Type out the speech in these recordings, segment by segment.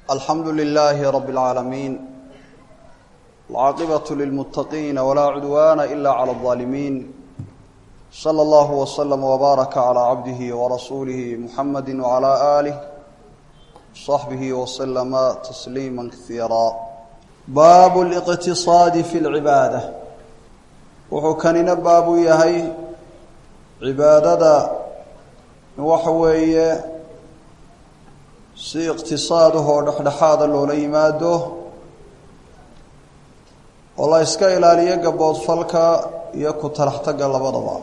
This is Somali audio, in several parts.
alxamdu lilaahi rabi اlcaalamiin alcaaqibatu lilmuttaqiina walaa cudwaana ila cala اlظaalimiin sala allahu waslama wbaaraka calaa cabdihi warasuulihi muxamadi wcalaa aalih saxbihi waslama tasliima kaiira baabu liqtisaadi fi lcibaada wuxuu kanina baabu yahay cibaadada waxa weeye si iqtisaadahoo dhexdhexaada loola yimaado oo la iska ilaaliyo gaboodfalka iyo ku talaxtagga labadaba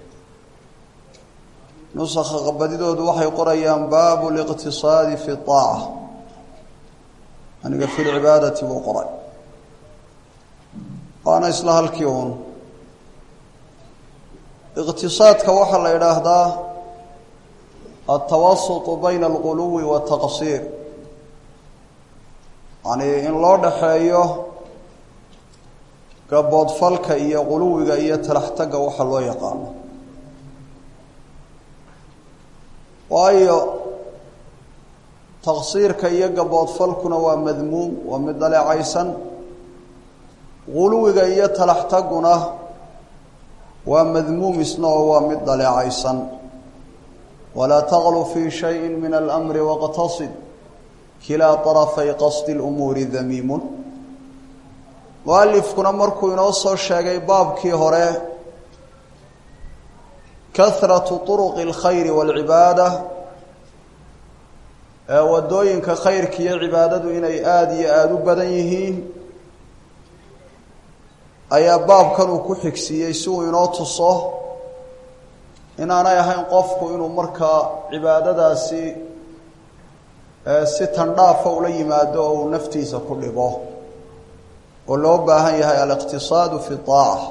nusakha qabadidoodu waxay qorayaan baabu liqtisaadi fi aaca aniga fi lcibaadati buu qoray waana isla halkii uun iqtisaadka waxaa la idhaahdaa altawasutu bayna alquluwi waataqsiir yacnii in loo dhaxeeyo gaboodfalka iyo quluwiga iyo talaxtagga waxa loo yaqaano waayo taqsiirka iyo gaboodfalkuna waa madmuum waa mid dhaleecaysan quluwiga iyo talaxtagguna waa madmuum isna oo waa mid dhaleecaysan walaa taqlu fii shayi min alamri waqtasid kilaa طarafay qasdi lumuuri damiimun mualifkuna markuu inoo soo sheegay baabkii hore kahratu طuruqi اlkhayri wاlcibaada ee wadooyinka khayrka iyo cibaadadu inay aada iyo aada u badan yihiin ayaa baabkan uu ku xigsiiyey si uu inoo tuso inaanay ahayn qofku inuu markaa cibaadadaasi si tandhaafa ula yimaado oo uu naftiisa ku dhibo oo loo baahan yahay aliqtisaadu fi aaca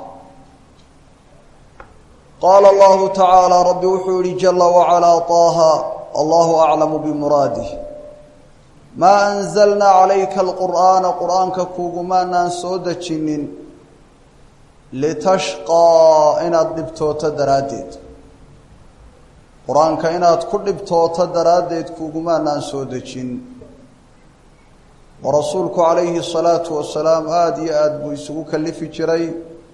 qaala allahu tacaala rabbi wuxuu yihi jala wacalaa taaha allahu aclamu bimuraadih maa anzalnaa calayka alqur'aana qur-aanka kuugumaanaan soo dejinin litashqaa inaad dhibtooto daraaddeed qur-aanka inaad ku dhibtooto daraaddeed kuugumaanaan soo dejin oo rasuulku calayhi salaatu wasalaam aada iyo aada buu isugu kalifi jiray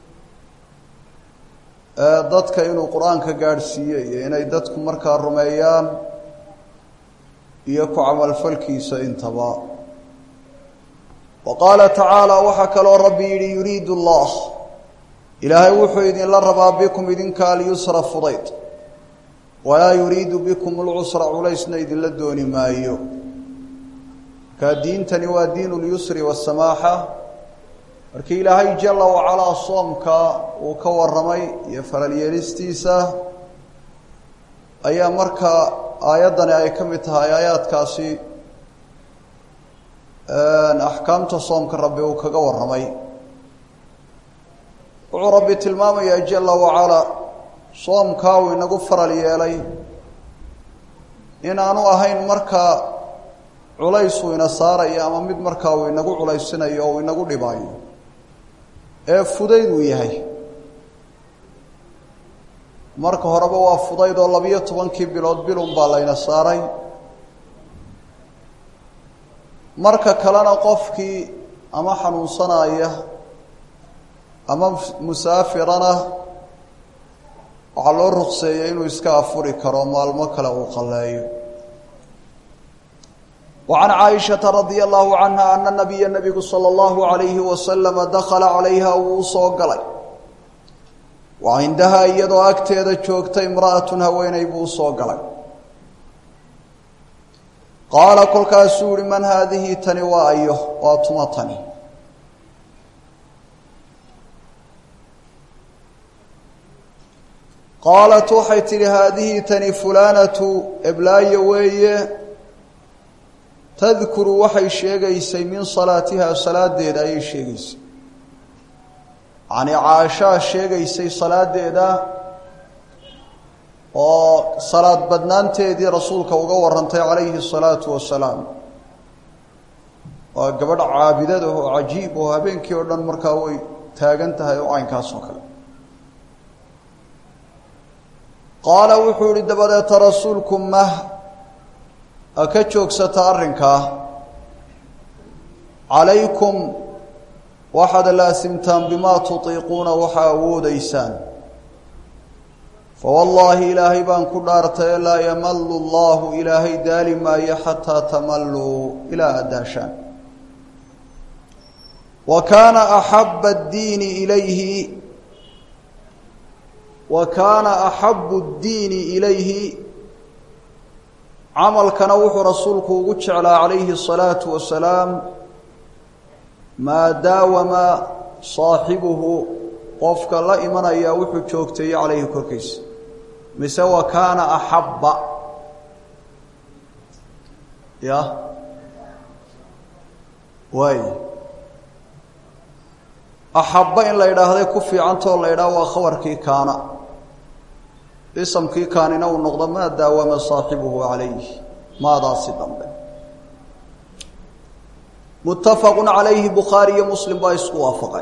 dadka inuu qur-aanka gaadhsiiyo iyo inay dadku markaa rumeeyaan iyo ku camalfalkiisa intaba wa qaala tacaala waxaa kaloo rabbi yidhi yuriidu allah ilaahay wuxuu idinla rabaa bikum idinka alyusra fudayd walaa yuriidu bikum lcusra culaysna idinla dooni maayo markaa diintani waa diin lyusri wasamaaxa markii ilaahay jala wacalaa soomka uu ka waramay iyo faralyeelistiisa ayaa markaa aayaddani ay ka mid tahay aayaadkaasi axkaamta soomka rabbi uu kaga waramay wuxuu rabbi tilmaamayaa jala wacalaa soomkaa uu inagu faral yeelay inaanu ahayn markaa culays uu ina saarayo ama mid markaa uu inagu culaysinayo oo uu inagu dhibaayo ee fudayd uu yahay marka horeba waa fudayd oo labiyo tobankii bilood bilun baa layna saaray marka kalena qofkii ama xanuunsanaya ama musaafirana waxaa loo ruqseeyey inuu iska afuri karo maalmo kale uu qalleeyo wa can caaishata radia allahu canha ana nabiya nabigu sala allahu alayhi wasalama dakhala calayha wuu usoo galay wa cindahaa iyadoo agteeda joogta imra'atun haweeney buu usoo galay qaala kolkaasuu yihi man haadihi tani waa ayo waa tuma tani qaalat waxay tidhi haadihi tani fulaanatu eblaayo weeye tadkuru waxay sheegaysay min salaatiha salaadeeda ayay sheegaysay yacnii caashaa sheegaysay salaadeeda oo salaad badnaanteedii rasuulka uga warantay calayhi salaatu wasalaam waa gabadh caabidada oo cajiib oo habeenkii oo dhan markaa way taagan tahay oo caynkaas oo kale qaala wuxuu ihi dabadeeta rasuulku mah ha ka joogsata arrinkaa calaykum waxaad laasimtaan bimaa tutiiquuna waxaa awoodaysaan fawallaahi ilaahay baan ku dhaartaye laa yamalu allahu ilaahay daali maayo xataa tamalluu ilaa aad daashaan wa kaana axaba addiini ilayhi wa kaana axabu ddiini ilayhi camalkana wuxuu rasuulku ugu jeclaa calayhi الsalaatu wasalaam maa daawama saaxibuhu qofka la imanaya wuxuu joogteeye calayhi korkiisa mise wa kaana axabba ya waay axabba in la yidhaahday ku fiicantoo la yidhaah waa khabarkii kaana isamkii kaanina uu noqdo maa daawama saaxibuhu calayh maadaasi dambe muttafaqu calayhi bukhaari iyo muslim baa isku waafaqay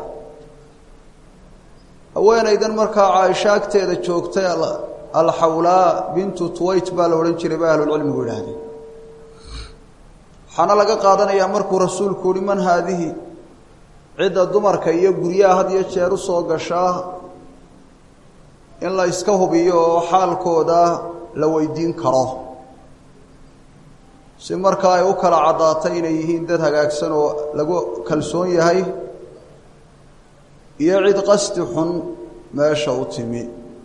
haweenaydan markaa caaisho agteeda joogtay alxawlaa bintu tuwayt baa la odhan jiray ba ahlulcilmigu yidhaahdeen waxaana laga qaadanayaa markuu rasuulku uhi man haadihi cidda dumarka iyo guryaha had iyo jeer u soo gashaa in la iska hubiyo oo xaalkooda la weydiin karo si markaa ay u kala caddaatay inay yihiin dad hagaagsan oo lagu kalsoon yahay iyo cid qasdi xun meesha u timi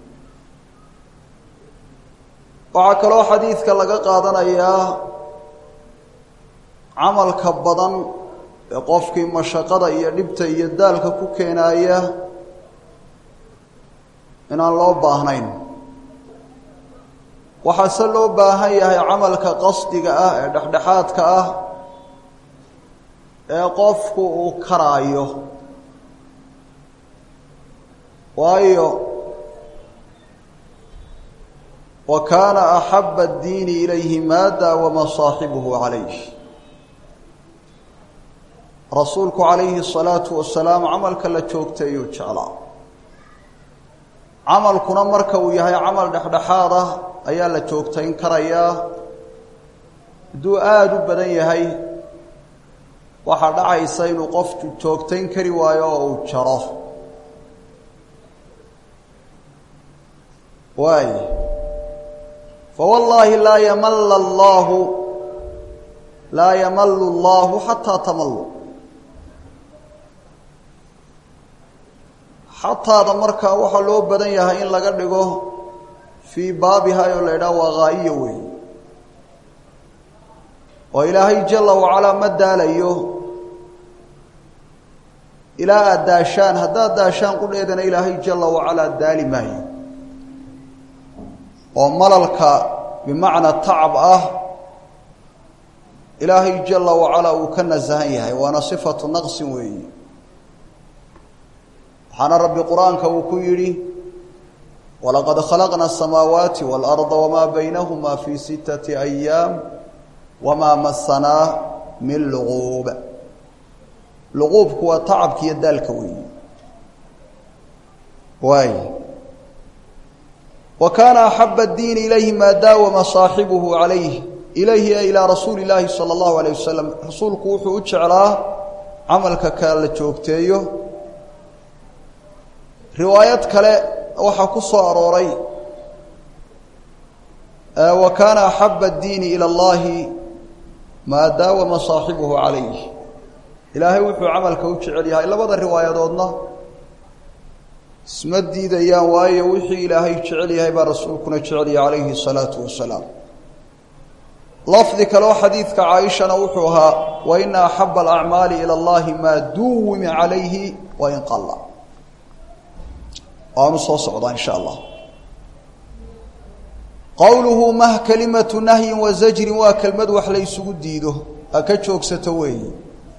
waxaa kaloo xadiidka laga qaadanayaa camalka badan ee qofkii mashaqada iyo dhibta iyo daalka ku keenaaya inaan loo baahnayn waxaase loo baahan yahay camalka qasdiga ah ee dhexdhexaadka ah ee qofku uu karaayo waayo wa kaana axaba addiini ilayhi maa daawama saaxibuhu calayh rasuulku calayhi الsalaatu wasalaam camalka la joogteeyuu jeclaa camalkuna marka uu yahay camal dhexdhexaad ah ayaa la joogtayn karayaa hadduu aada u badan yahay waxaa dhacaysa inuu qofku joogtayn kari waayo oo uu jaro waay fawallaahi laa yamalla allaahu laa yamallu allahu xataa tamallu xataada markaa waxaa loo badan yahay in laga dhigo fii baabiha oo la idhaha waa haa'iya weey oo ilaahay jala wacalaa ma daalayo ilaa aad daashaan haddaad daashaan qudheedana ilaahay jala wacalaa daali maayo oo malalka bimacnaa tacab ah ilaahay jala wacalaa uu ka nasahan yahay waana sifatu naqsin weeyi waxaana rabbi qur-aanka uu ku yidhi walaqad khalaqna asamaawaati waalarda wamaa baynahuma fii sittati ayaam wamaa masanaa min luquub luquubku waa tacabka iyo daalka weeyi waay wa kaana axaba addiini ilayhi maa daawama saaxibuhu calayh ilayhi e ilaa rasuuli illaahi sala allahu alayh wasalam rasuulku wuxuu u jeclaa camalka ka la joogteeyo riwaayad kale waxaa ku soo arooray wa kaana axaba addiini ila allahi maa daawama saaxibuhu calayh ilaahay wuxuu camalka u jecel yahay labada riwaayadoodna isma diidayaan waayo wixii ilaahay jecel yahay baa rasuulkuna jecel yahay calayhi الsalaatu wasalaam lafdi kaleo xadiidka caaishana wuxuu ahaa waina axaba alacmaali ilى اllahi maa duwima calayhi wain qala waanu soo socdaa in sha allah qowluhu mah kalimatu nahyin wa zajrin waa kelmad wax la ysugu diido ha ka joogsato weeyi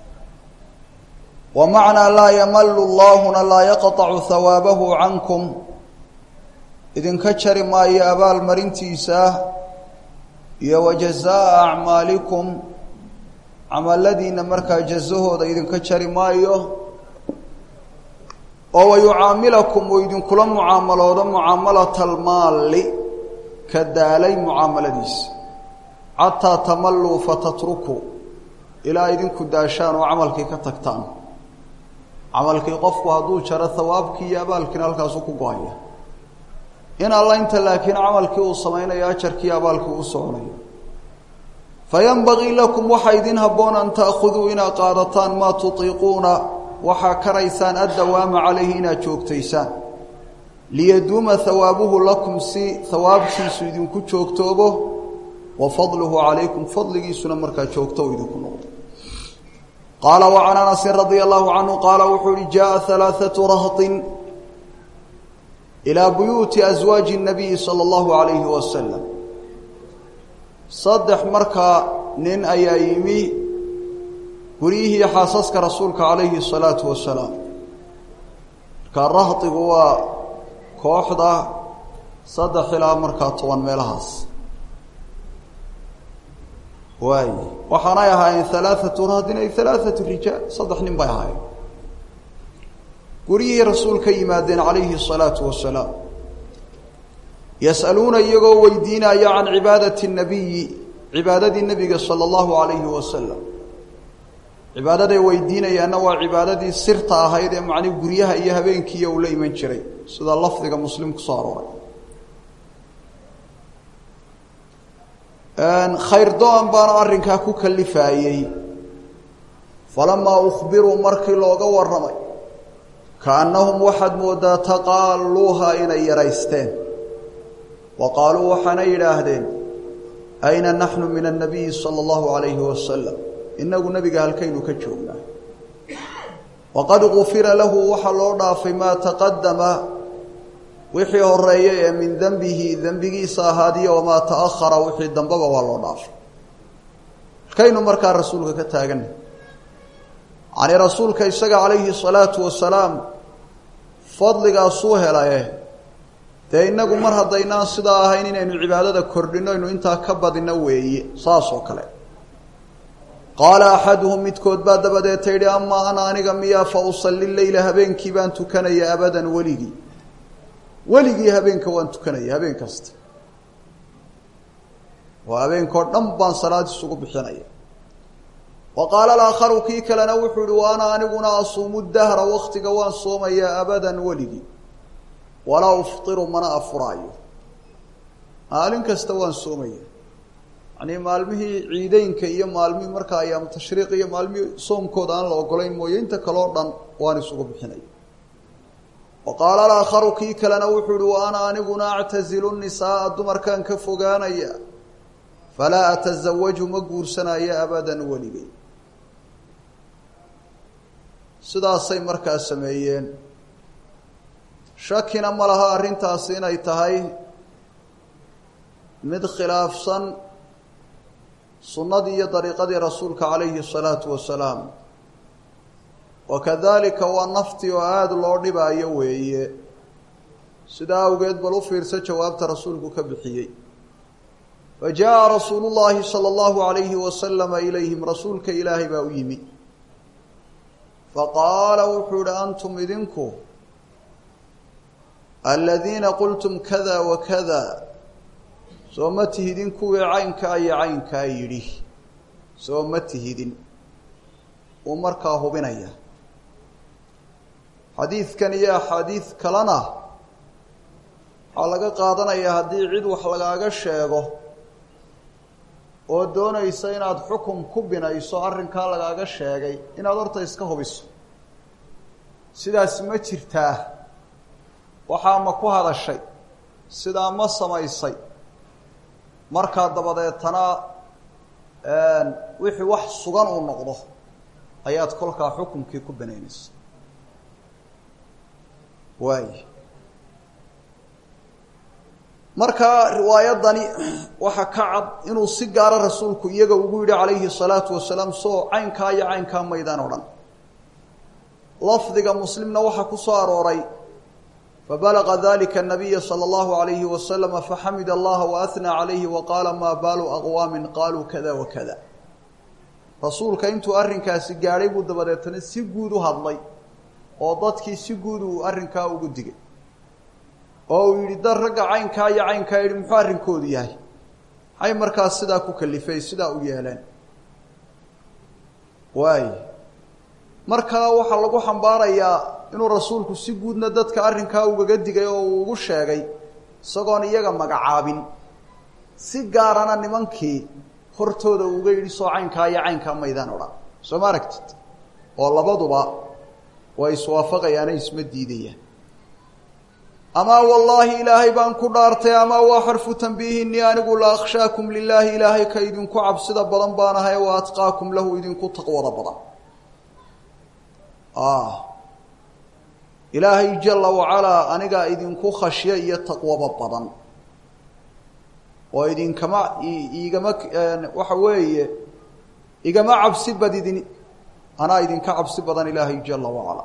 wa macnaa laa yamalu llaahuna laa yaqطacu hawaabahu cankum idinka jari maayo abaalmarintiisa iyo wa jazaa'a acmaalikum camaladiina markaa jazahooda idinka jari maayo oo wayucaamilakum uu idinkula mucaamaloodo mucaamalata almaali ka daalay mucaamaladiisa xataa tamalluu fatatrukuu ilaa idinku daashaan oo camalkii ka tagtaan camalkii qofku hadduu jaro hawaabkii iyo abaalkiina halkaasu ku go-aya in alla inta laakiin camalkii uu samaynayo ajarkii abaalkii u soconayo fayanbagii lakum waxaa idin habboon an ta'khuduu inaad qaadataan maa tutiiquuna waxaa karaysaan addawaama calayhi inaad joogtaysaan liyaduuma hawaabuhu lakum si hawaabkiisu idinku joogtoobo wa fadluhu calaykum fadligiisuna markaa joogto u idinku noqdo qaala wa can anasin radia allahu canhu qaala wuxuu uhi jaءa halaaثatu rahطin ilaa buyuuti aswaaji الnabiyi salى اllahu alayhi wasalam saddex markaa nin ayaa yimi guryihii xaasaska rasuulka calayhi الsalaatu wasalaam markaa rahdigu waa kooxda saddex ilaa markaa toban meelahaas waay waxaanay ahaayeen halaaثatu rahdin ay halaaثatu rijaal saddex nin bay ahaayeen guryihii rasuulka yimaadeen calayhi الsalaatu wasalaam yas'aluuna iyagoo weydiinaya can cibaadati الnabiyi cibaadadii nebiga salى اllahu alayhi wasalam cibaadaday weydiinayaanna waa cibaadadii sirta ahayd ee macni guryaha iyo habeenkiiya uu la iman jiray sida lafdiga muslim kusoo arooray khayr do-an baana arrinkaa ku kalifaayey falamaa ukhbiruu markii looga warramay kaannahum waxaad mooddaa taqaaluuha inay yaraysteen wa qaaluu waxaana yidhaahdeen ayna naxnu min annabiyi sala allahu alayhi wasalam inagu nebiga halkaynu ka joognaa waqad gufira lahu waxaa loo dhaafay maa taqadama wixii horeeyey ee min dembihi dembigiisa ahaadiyo wamaa ta'ahara wixii dambeba waa loo dhaafay halkaynu markaa rasuulka ka taaganna yacnii rasuulka isaga calayhi salaatu wasalaam fadligaasuu helaye dee innagu mar haddaynaan sidaa ahayn inaynu cibaadada kordhinno aynu intaa ka badinno weeye saas oo kale qaala axaduhum midkood baa dabadeeta yidhi amaa ana aniga miyaa fa usalli leyla habeenkii baan tukanaya abadan weligii weligii habeenka waan tukanaya habeen kasta oo habeenkao dhan baan salaad isugu bixinaya wa qaala alaakharu kii kalena wuxuu yihi wa ana aniguna asuumu dahra waktiga waan soomayaa abadan weligii walaa uftiru mana afuraayo maalin kasta waan soomaya yacnii maalmihii ciideynka iyo maalmihii markaa ayaamu tashriiq iyo maalmihii soomkooda aan la ogolayn mooye inta kaleo dhan waan isugu bixinaya wa qaala alaakharu kii kalena wuxuu uhi wa ana aniguna actazilu nisaaa dumarkaan ka fogaanaya falaa atasawaju ma guursanayo abadan weligay sidaasay markaa sameeyeen shakina ma laha arrintaasi inay tahay mid khilaafsan sunnadii iyo dariiqadii rasuulka calayhi الsalaatu wasalaam wa kadalika waa naftii oo aada loo dhibaayo weeye sidaa awgeed bal u fiirsa jawaabta rasuulku ka bixiyey fa jaa rasuulu llaahi salى اllahu alayhi wasalama ilayhim rasuulka ilaahay baa u yimi faqaala wuxuu ihi antum idinku aladiina qultum kada wa kada soo ma tihidin kuwii caynkaa iyo caynkaa yidhi soo ma tihidin uu markaa hubinaya xadiidkan iyo axaadiid kalena waxaa laga qaadanayaa haddii cid wax lagaaga sheego oo doonaysa inaad xukum ku binayso arrinkaa lagaaga sheegay inaad horta iska hubiso sidaas ma jirtaa waxaa ma ku hadashay sidaa ma samaysay markaa dabadeetana wixii wax sugan uu noqdo ayaad kolkaa xukumkii ku banaynaysa waay markaa riwaayadani waxaa ka cad inuu si gaara rasuulku iyaga ugu yidhi calayhi الsalaatu wasalaam soo caynkaa iyo caynkaa maydaan o dhan lafdiga muslimna waxaa ku soo arooray fabalaga dalika الnabiya salى اllahu عalayhi waslama faxamid allaha waأhnaa calayhi waqaala maa baalu aqwaamin qaaluu kada wakada rasuulka intuu arrinkaasi gaadhay buu dabadeetana si guud u hadlay oo dadkii si guud uu arrinkaa ugu digay oo uu yidhi dad ragga caynkaa iyo caynkaa yidhi muxuu arrinkoodu yahay maxay markaas sidaa ku kalifay sidaa u yeeleen waay markaa waxaa lagu xambaarayaa inuu rasuulku si guudna dadka arrinkaa ugaga digay oo uu ugu sheegay isagoon iyaga magacaabin si gaarana nimankii hortooda uga yidhi soo caynkaa iyo caynkaa maydaan odhan soo ma aragtid oo labaduba way iswaafaqayaane isma diidayaan amaa wallaahi ilaahay baan ku dhaartay amaa waa xarfu tanbiihinii anigu la akhshaakum lilaahi ilaahay ka idinku cabsida badan baan ahay wa atqaakum lahu idinku taqwada badan ilaahay jala wacalaa anigaa idinku khashyo iyo taqwaba badan oo idinkama igama waxa weeye igama cabsi badidin anaa idinka cabsi badan ilaahay jala wacalaa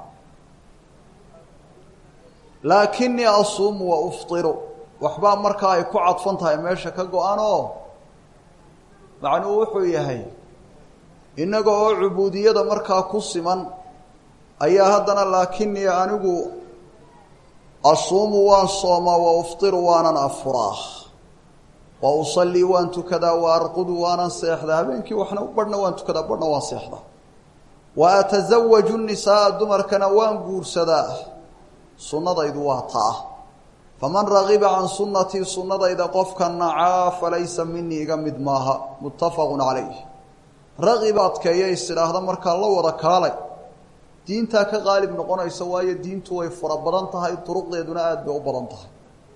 laakinii asuumu wa uftiru waxbaa markaa ay ku cadfan tahay meesha ka go-an oo macnuhu wuxuu yahay innaga oo cubuudiyada markaa ku siman ayaa haddana laakinii anigu asuumu waan soomaa wa uftiru waanan afuraa wa usallii waan tukadaa wa arqudu waanan seexdaa habeenkii waxna badhna waan tukadaa badhna waan seexdaa wa atasawaju nisaaa dumarkana waan guursadaa sunnadaydu waa taa faman ragiba can sunnatii sunnadayda qofka nacaa falaysa minii iga mid maaha muttafaqun calayh ragiba adkeeya is idhaahda markaa la wada kaalay diintaa ka qaalib noqonaysa waayo diintu way fara badan tahay duruqdeeduna aada bay u badan tahay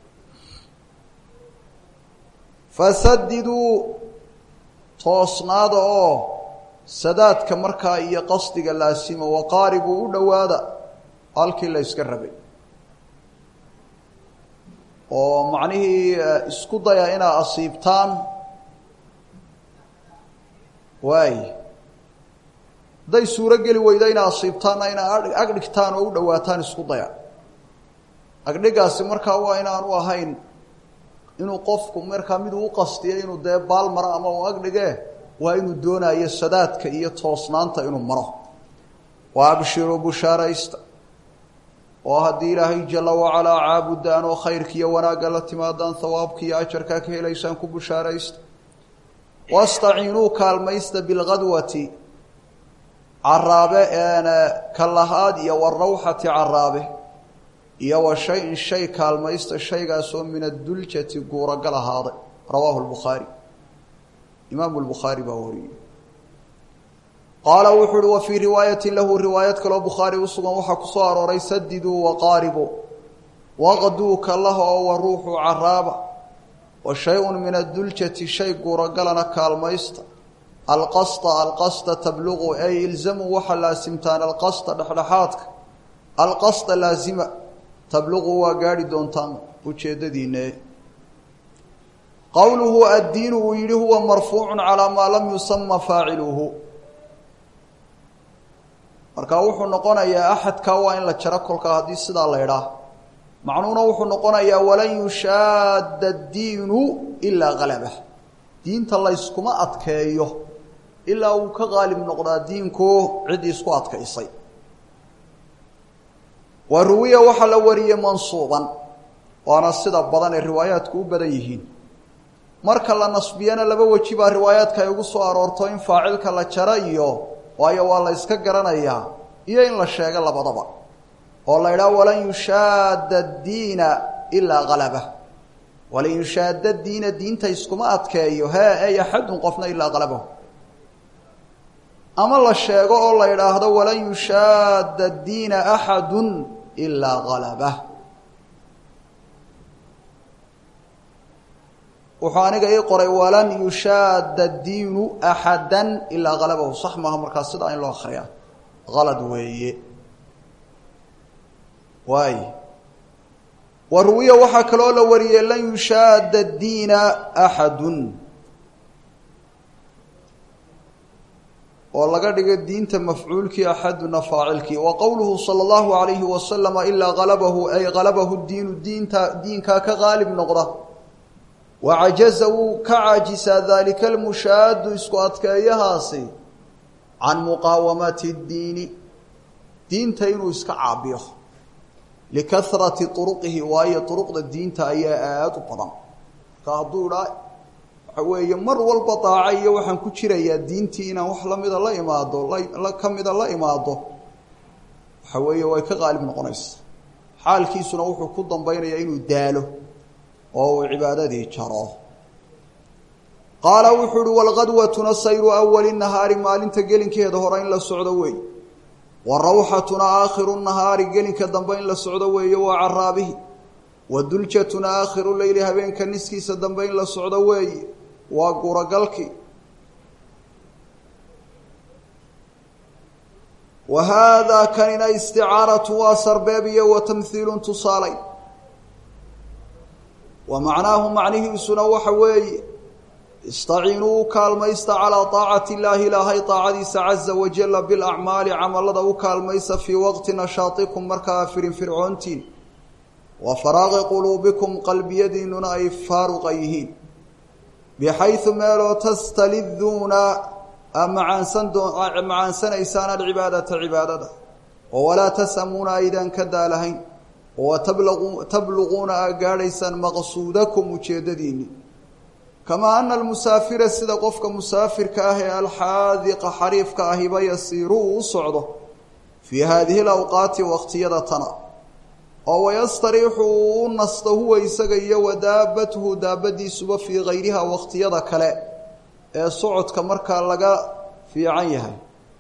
fasadiduu toosnaada oo sadaadka markaa iyo qasdiga laasima waqaaribuu u dhowaada halkii la yska rabay oo macnihii isku daya inaa asiibtaan waay hadday suuro geli weyda inaa asiibtaanna inaa ag dhigtaan oo u dhowaataan isku daya agdhigaasi markaa waa inaanu ahayn inuu qofku markaa miduu u qastiyo inuu dee baal maro ama uu agdhige waa inuu doonayo sadaadka iyo toosnaanta inuu maro wa abshiruu bushaaraysta oo haddii ilaahay jala wacalaa caabudaan oo khayrka iyo wanaagga la timaadaan hawaabka iyo ajarkaa ka helaysaan ku bushaaraysta wastaciinuu kaalmaysta bilgadwati caraabe kalahaad iyo warawxati caraabe iyo wa shay-in shay kaalmaysta shaygaasoo min aduljati guuragal ahaaday rawaahu lbukhaari imaamu lbukhaari baa wariyey qaala wuxuu uhi wa fii riwaayatin lahu riwaayad kaloo bukhaari usugan waxaa ku soo arooray sadiduu waqaaribu waqduu kalaha oo wa ruuxu caraaba wa shay-un min aduljati shay guuragalana kaalmaysta alqasta alqasta tabluqu ay ilzamuu waxaa laasimtaan alqasta dhexdhexaadka alqasta laasima tabluqu waa gaadhi doontaan ujeeddadiinne qowluhu addiinu uu yidhi huwa marfuucu calaa maa lam yusama faaciluhu markaa wuxuu noqonayaa axadkaa waa in la jaro kolkaa haddii sidaa la idhaah macnuhuna wuxuu noqonayaa walan yushaadda addiinu ilaa halabah diinta layskuma adkeeyo ilaa uu ka qaalib noqdaa diinku ciddii isku adkaysay wa ruwiya waxaa la wariyey mansuuban waana sida badan ee riwaayaadku u badan yihiin marka la nasbiyana laba weji baa riwaayaadka ay ugu soo aroorto in faacilka la jaro iyo waayo waa la yska garanayaa iyo in la sheego labadaba oo la idhaha walan yushaadda diina ilaa halabah walan yushaadda diina diinta iskuma adkeeyo hee ey axadun qofna ilaa halabahu ama la sheego oo la idhaahdo walan yushaadda diina axadun ilaa halabah wuxuu aniga ii qoray walan yushaadda diinu axadan ilaa halabahu sax maaha markaa sidaa in loo akriyaa halad weeye waay wa ruwiya waxaa kaloo la wariyey lan yushaadda diina axadun oo laga dhigo diinta mafcuulkii axaduna faacilkii wa qowluhu sala allahu alayhi wasalama ilaa halabahu ay halabahu diinu diinta diinkaa ka qaalib noqda wacajaza wuu ka caajisaa daalika almushaadu isku adkeeyahaasi can muqaawamati اdiini diinta inuu iska caabiyo likarati uruqihi waayo uruqda diinta ayaa aada u badan marka hadduu idhaa waxa weeye mar walba daaco iyo waxaan ku jirayaa diintii inaan wax lamida la imaado la ka mida la imaado waxa weeye way ka qaalib noqonaysa xaalkiisuna wuxuu ku dambaynayaa inuu daalo oo uu cibaadadii jaro qaala wuxuu uhi walqadwatuna sayru awali nahaari maalinta gelinkeeda hore in la socdo weey wa rawxatuna aakhiru nahaari gelinka dambe in la socdo weeye waa caraabihi wa duljatuna aakhiru leyli habeenka niskiisa dambe in la socdo weeye waa guuragalkii wa haadaa kanina isticaaratu waa sarbeeb iyo wa tamhiilun tusaalay wa macnaahu macnihiisuna waxa weeye istaciinuu u kaalmaysta calaa taacati illaahi ilaahay taacadiisa caza wajalla bilacmaali camalada u kaalmaysa fii waqti nashaatikum markaa firinfircoontiin wa faraaqi quluubikum qalbiyadiinuna ay faaruqa yihiin bixaysu meeloo tastaliduuna macaansanaysaan alcibaadata cibaadada oo walaa tasamuuna aydaan ka daalahayn oo tabluquuna aa gaadhaysaan maqsuudakum ujeeddadiinni kamaa ana almusaafira sida qofka musaafirka ah ee alxaadiqa xariifka ahiba yasiiru uu u socdo fii haadihi lawqaati waqtiyada tana oo wayastariixu uu u nasto huwa isaga iyo wa daabatuhu daabadiisuba fii kayriha waqtiyada kale ee socodka markaa laga fiican yahay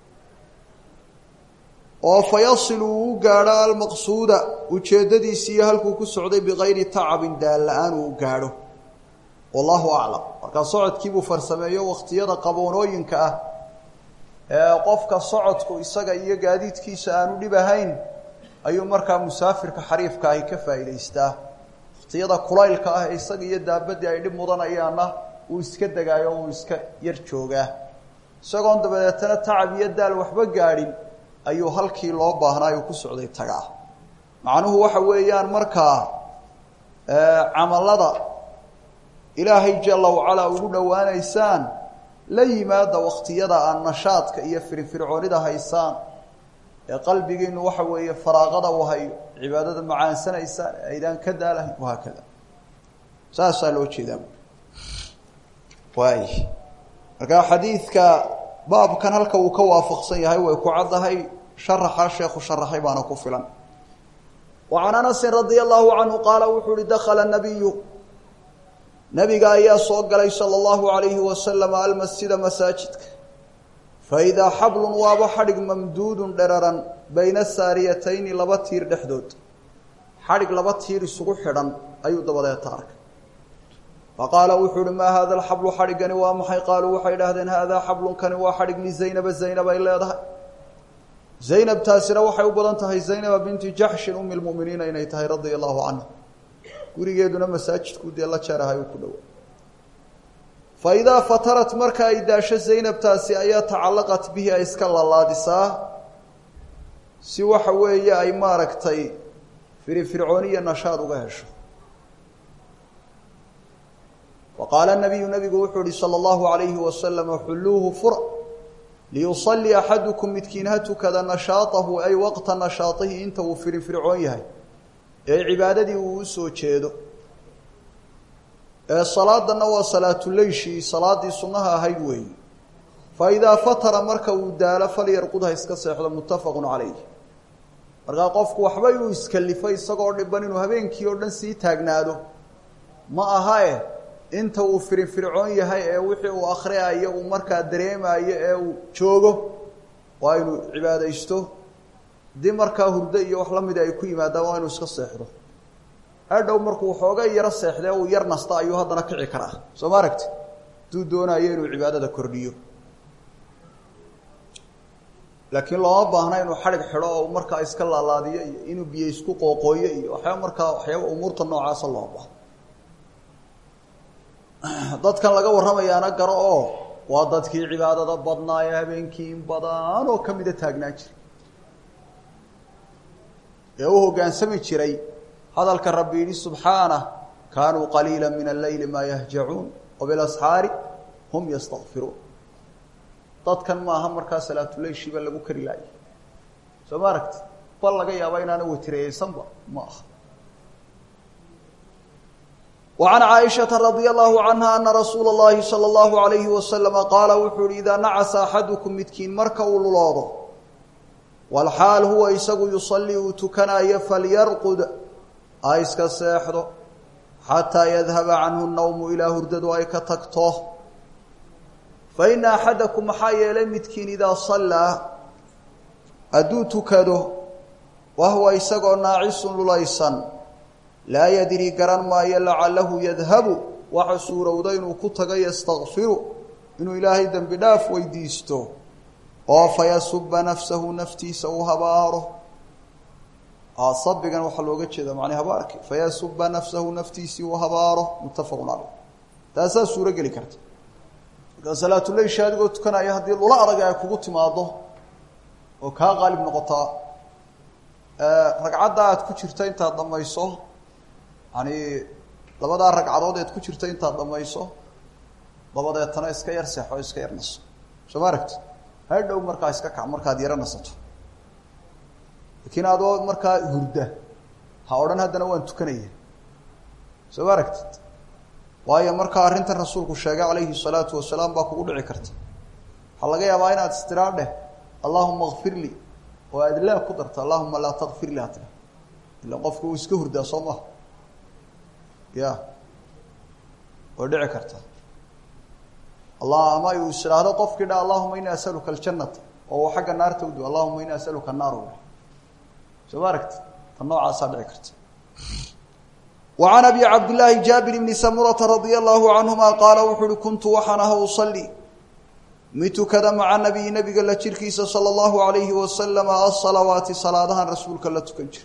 oo fa yasilu uu u gaadho almaqsuuda ujeeddadiisi iyo halkuu ku socday bikayri tacabin daal la-aan uu u gaadho wallahu aclam markaa socodkiibuu farsameeyo waqtiyada qaboonooyinka ah ee qofka socodku isaga iyo gaadiidkiisa aanu dhib ahayn ayuu markaa musaafirka xariifka ahi ka faa'idaystaa waqtiyada kulaylka ah ee isaga iyo daabadii ay dhib mudanayaanna uu iska degaayo uu iska yar joogaa isagoon dabadeetana tacab iyo daal waxba gaadhin ayuu halkii loo baahnaa uu ku socday tagaa macnuhu waxa weeyaan markaa camalada ilaahay jala wacalaa ugu dhowaanaysaan la yimaada waqtiyada aan nashaadka iyo firfircoonida haysaan ee qalbigiinu waxa weeye faraaqada u hayo cibaadada macaansanaysaan aydaan ka daalahayn wahaakada saasaa loo jeedaa waay markaa xadiidka baabkan halka uu ka waafaqsan yahay way ku caddahay sharaxa sheekhu sharaxay baana ku filan wa can anasin radia allahu canhu qaala wuxuu uhi dakhala nabiyu nabiga ayaa soo galay sala allahu alayhi wasalam almasjida masaajidka faidaa xablun waaba xadhig mamduudun dheraran bayna saariyatayni laba tiir dhexdood xadhig laba tiir isugu xidhan ayuu dabadeeta arkay faqaala wuxuu uhi maa haada alxablu xadhiggani waa maxay qaaluu waxay idhahdeen haadaa xablunkani waa xadhig lizaynaba zaynab ay leedahay zaynab taasina waxay u badan tahay zaynaba binti jaxshin umi lmuminiina inay tahay radia allahu canha gurigeeduna masaajidku dee la jeerahay uu ku dhowa fa idaa fatarat marka ay daasho zaynabtaasi ayaa tacallaqat bihi ay iska lalaadisaa si waxa weeye ay maaragtay firifircooniya nashaad uga hesho wa qaala nabiyu nabigu wuxuu ihi sala allahu alayhi wasalama xulluuhu fura liyusalli axadukum midkiin ha tukada nashaatahu ay waqta nashaatihi inta uu firifircoon yahay ee cibaadadii uu u soo jeedo ee salaadanna waa salaatuleyshii salaaddii sunnaha ahayd weeye fa idaa fatara marka uu daalo falyarqud ha iska seexdo muttafaqun calayh markaa qofku waxba inuu iskalifay isagoo dhiban inuu habeenkii oo dhan sii taagnaado ma aha e inta uu firinfircoon yahay ee wixii uu akhriayo uu markaa dareemayo ee uu joogo waa inuu cibaadaysto haddii markaa hurdo iyo wax la mida ay ku yimaadaan waa inuu iska seexdo hadhow markuu waxooga yaro seexdee uu yar nasta ayuu haddana kici karaa soo ma aragti hadduu doonayo inuu cibaadada kordhiyo laakiin looma baahna inuu xadhig xidho oo markaa iska laalaadiyo iyo inuu biyo isku qooqooyo iyo waxyaaba markaa waxyaaba umuurta noocaasa loo baahno dadkan laga warramayaana garo oo waa dadkii cibaadada badnaa ee habeenkii in badan oo ka mida taagnaan jiray ee u hoggaansami jiray hadalka rabbi yidhi subxaanah kaanuu qaliila min alleyli maa yahjacuun wabilasxaari hum yastakfiruun dadkan maaha markaa salaatuleyshiiba lagu kari laayay soo ma aragti bal laga yaaba inaana watireyeysanba ma aha وعن cائشhaةa رضي الله عنها أنa رasuul الlahi slى الlaه عaليه وسلم qaala wuxuu uhi إidaa nacasa أxadكم midkiin marka uu luloodo wاlxaal huwa isagu yuصلii uu tukanayo falyarqud ha iska seexdo xatىa yadhaba canhu الnowmu ilaa hurdadu ay ka tagto faإna أxadaكم maxaa yeelay midkiin idaa صalىa hadduu tukado wahuwa isagoo naacisu lulaysan laa yadri garan maayo lacalahu yadhabu waxa suurowda inuu ku tago yastakfiru inuu ilaahay dembi dhaaf weydiisto oo fayasuba nafsahu naftiisa uu habaaro sabigan waxaa looga jeeda macnay habaarki fayasuba nafsahu naftiisii uu habaaro muttafaqun caleyh taasaa suuro geli karta markaa salaatuleysha adigoo tukanaya haddii lula adag ay kugu timaado oo kaa qaalib noqotaa ragcadda aad ku jirta intaad dhamayso yani labadaa ragcadood eed ku jirta intaad dhamayso dabadeetana iska yar seexo iska yar naso soo ma aragti hadhow markaa iska kac markaad yaro nasato laakiin adoo markaa hurda ha odhan haddana waan tukanaya soo ma aragtid waayo markaa arrintan rasuulku sheegay calayhi salaatu wasalaam baa kugu dhici karta waxaa laga yaabaa inaad istiraar dheh allahuma kfir lii oo aad laa ku darta allahuma laa takfir li hatira ila qofku uu iska hurdaa soo maha ya way dhici karta allah ama uu is idhaahdo qofkii dha allahuma ini asaluka aljanata oo uu xagga naarta udu allahuma ini asaluka naar soo ma aragti ta noocaasaa dhici karta wa can abi cabdillaahi jaabir bni samurata radia allahu canhuma qaala wuxu uhi kuntu waxaan aha usalli mid tukada maca nabiyi nabiga la jirkiisa sala allahu alayhi wasalama asalawaati salaadahan rasuulka la tukan jira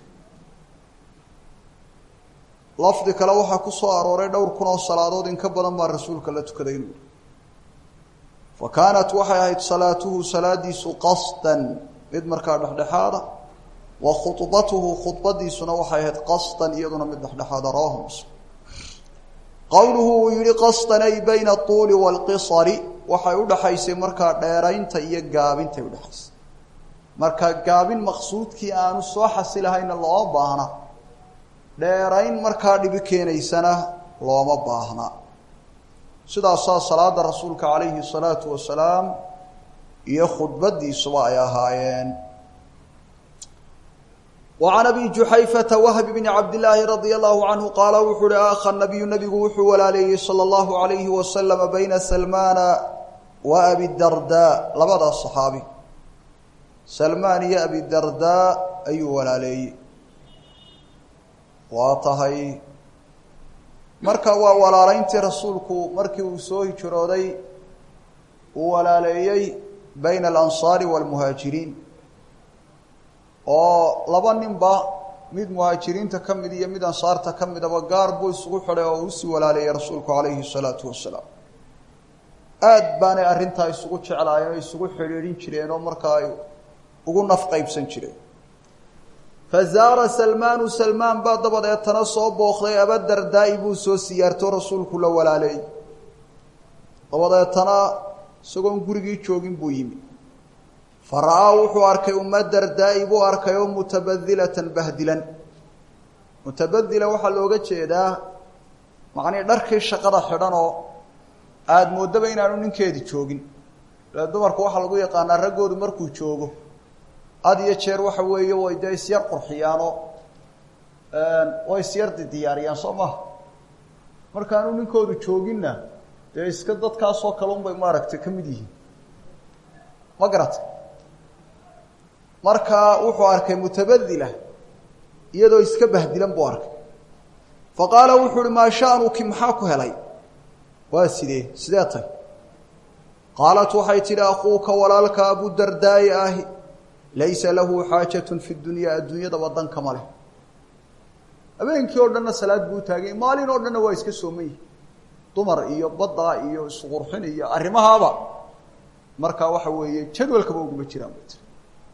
lafdi kale waxaa ku soo arooray dhowr kun oo salaadood in ka badan baa rasuulka la tukaday inuu fa kaanat waxay ahayd salaatuhu salaadiisu qasdan mid markaa dhexdhexaada wa khudbatuhu khudbadiisuna waxay ahayd qasdan iyaduna mid dhexdhexaada rawahu muslim qowluhu uu yihi qasdan ay bayna atuuli waalqisari waxay udhaxaysay markaa dheeraynta iyo gaabintay udhexaysay marka gaabin maqsuudkii aanu soo xasilahayna looma baahna dheerayn markaa dhibi keenaysana looma baahna sidaasaa salaada rasuulka calayhi salaatu wasalaam iyo khudbadiisuba ay ahaayeen wa can abi juxayfata wahb bni cabdillaahi radia allahu canhu qaala wuxuu uhi aakha nabiyu nabigu wuxuu walaaleeyey sala allahu alayhi wasalama bayna salmaana wa abidardaa labadaas saxaabi salmaan iyo abidardaa ayuu walaaleeyey waa tahay marka waa walaaleyntii rasuulku markii uu soo hijrooday uu walaaleeyey bayna alansaari waalmuhaajiriin oo laba ninba mid muhaajiriinta ka mid iyo mid ansaarta ka midaba gaar buu isugu xidhay oo usii walaaleeyey rasuulku calayhi salaatu wasalaam aada baanay arrintaa isugu jeclaayeen oo isugu xidhiidhin jireen oo markaa ay ugu naf qaybsan jireen fazaara salmaanu salmaan baa dabadeetana soo bookday abadardaa-i buu soo siyaarto rasuulku la walaaleeyey dabadeetana isagoon gurigii joogin buu yimi fa ra-aa wuxuu arkay uma dardaa-i buu arkay oo mutabadilatan bahdilan mutabadila waxaa looga jeedaa macnii dharkii shaqada xidhan oo aada moodaba inaanu ninkeedi joogin dee dumarku waxaa lagu yaqaanaa raggoodu markuu joogo had iyo jeer waxa weeye way dee isyar qurxiyaanoo way isyar diyaariyaan soo maha markaanu ninkoodu jooginna dee iska dadkaasoo kale unbay maaragtay ka mid yihiin ma garata marka wuxuu arkay mutabadila iyadoo iska bahdilan buu arkay fa qaala wuxuu uhi maa sha'nuki maxaa ku helay waa sidee sidee tay qaalat waxay tidhi akuuka walaalka abudardaa'i ahi laysa lahu xaajatun fi dunyaa adduunyadaba dankama leh habeenkii oo dhanna salaad buu taagay maalin oo dhanna waa iska sooman yihi dumar iyo badda iyo isqurxin iyo arrimahaaba markaa waxa weeye jadwalkaba uguma jiraan bay tiri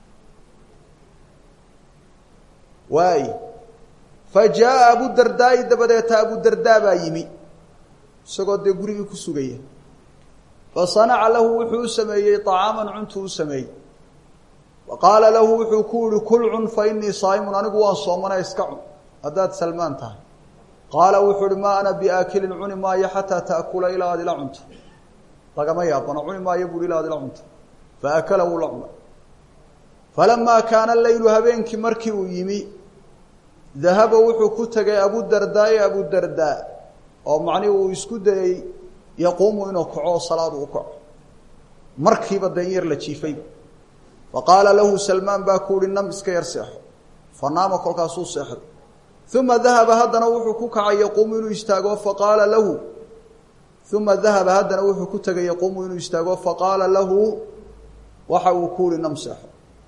waay fa jaa abudardaa'i dabadeeta abudardaa baa yimi isagoo dee gurigii ku sugaya fa sanaca lahu wuxuu u sameeyey طacaaman cuntuu u sameeyey wa qaala lahu wuxuu ku yihi kul cun fa inii saa'imun anigu waan soomana iska cun haddaad salmaan tahay qaala wuxuu uhi maa ana biaakilin cuni maayo xataa taakula ilaa aad ila cunto lagama yaabano cuni maayo buui ilaa aad ila cunto faakala wuu la cuna falamaa kaana leylu habeenkii markii uu yimi dahaba wuxuu ku tegay abudardaai abudardaa oo macnihi uu isku dayey yaquumu inuu kaco oo salaadu u kaco markiiba dan yar la jiifay faqaala lahu salmaan baa ku uhi nam iska yar seexo fa naama kolkaasuu seexday uma dahaba haddana wuxuu ku kacay yaquumu inuu istaago faqaala lahu uma dahaba haddana wuxuu ku tegay yaquumu inuu istaago faqaala lahu waxa uu ku uhi nam seexo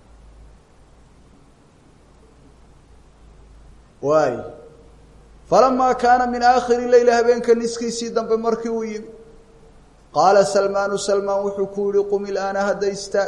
waay falamaa kaana min aakhiri leyl habeenka niskiisii dambe markii uu yimi qaala salmaanu salmaan wuxuu ku yihi qum ilaana hadda istaag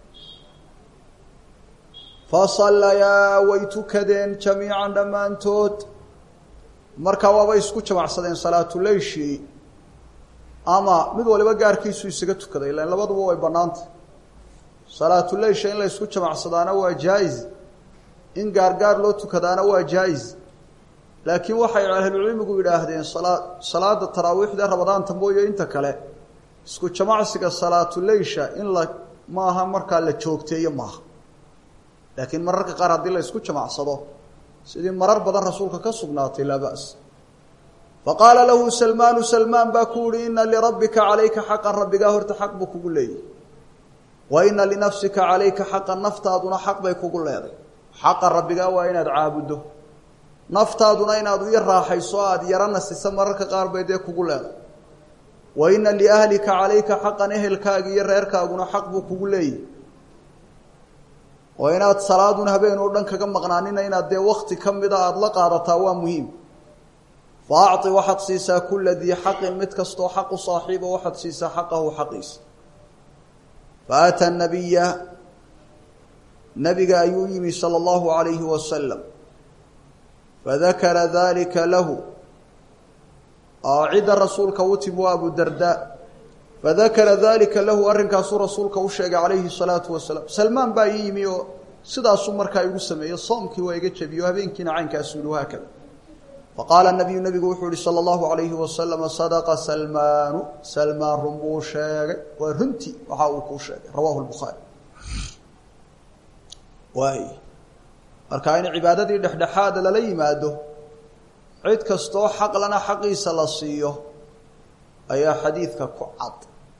fasallayaa way tukadeen jamiican dhammaantood markaa waabay isku jamacsadeen salaatuleyshii ama mid waliba gaarkiisu isaga tukaday ilan labaduba way bannaantay salaatuleysha in la ysku jamacsadaana waa jaa-is in gaargaar loo tukadaana waa jaa-is laakiin waxay ahlucilmigu yidhaahdeen salaa salaada taraawiixda rabadaanta mooye inta kale isku jamacsiga salaatuleysha in la maaha markaa la joogteeyo maaha laakiin mararka qaar haddii la isku jamacsado sidii marar badan rasuulka ka sugnaatay laa ba's faqaala lahu salmaanu salmaan baa ku yihi ina lirabbika calayka xaqan rabbigaa horta xaq buu kugu leeyahy wa ina linafsika calayka xaqan naftaaduna xaq bay kugu leeday xaqa rabbigaa waa inaad caabuddo naftaaduna inaad u yar raaxayso aada yaro nasisa mararka qaar bay dee kugu leeday wa ina liahlika calayka xaqan ehelkaaga iyo reerkaaguna xaq buu kugu leeyahy oo inaad salaadun habeen oo dhan kaga maqnaanina inaad dee wakti ka mida aada la qaadataa waa muhiim fa acطi waxaad siisaa kula dii xaqin mid kastoo xaqu saaxiiba waxaad siisaa xaqahu xaqiisa faata nabiya nabiga ayuu yimi salى اllahu عalayhi wasalam fadakara dalika lahu cidda rasuulka u timi waa abu darda fadakara dalika lahu arrinkaasuu rasuulka u sheegay calayhi الsalaatu wasalaam salmaan baa ii yimi oo sidaasuu markaa igu sameeyey soomkii waa iga jebiyo habeenkiina caynkaasu yihi haakada faqaala nabiyu nabigu wuxuu yihi salى اllahu عalayhi wasalama sadaqa salmaanu salmaan run buu sheegay waa runtii waxa uu kuu sheegay rawahu lbukhaari waay marka in cibaadadii dhexdhexaada lala yimaado cid kastoo xaqlana xaqiisa la siiyo ayaa xadiidka ku cad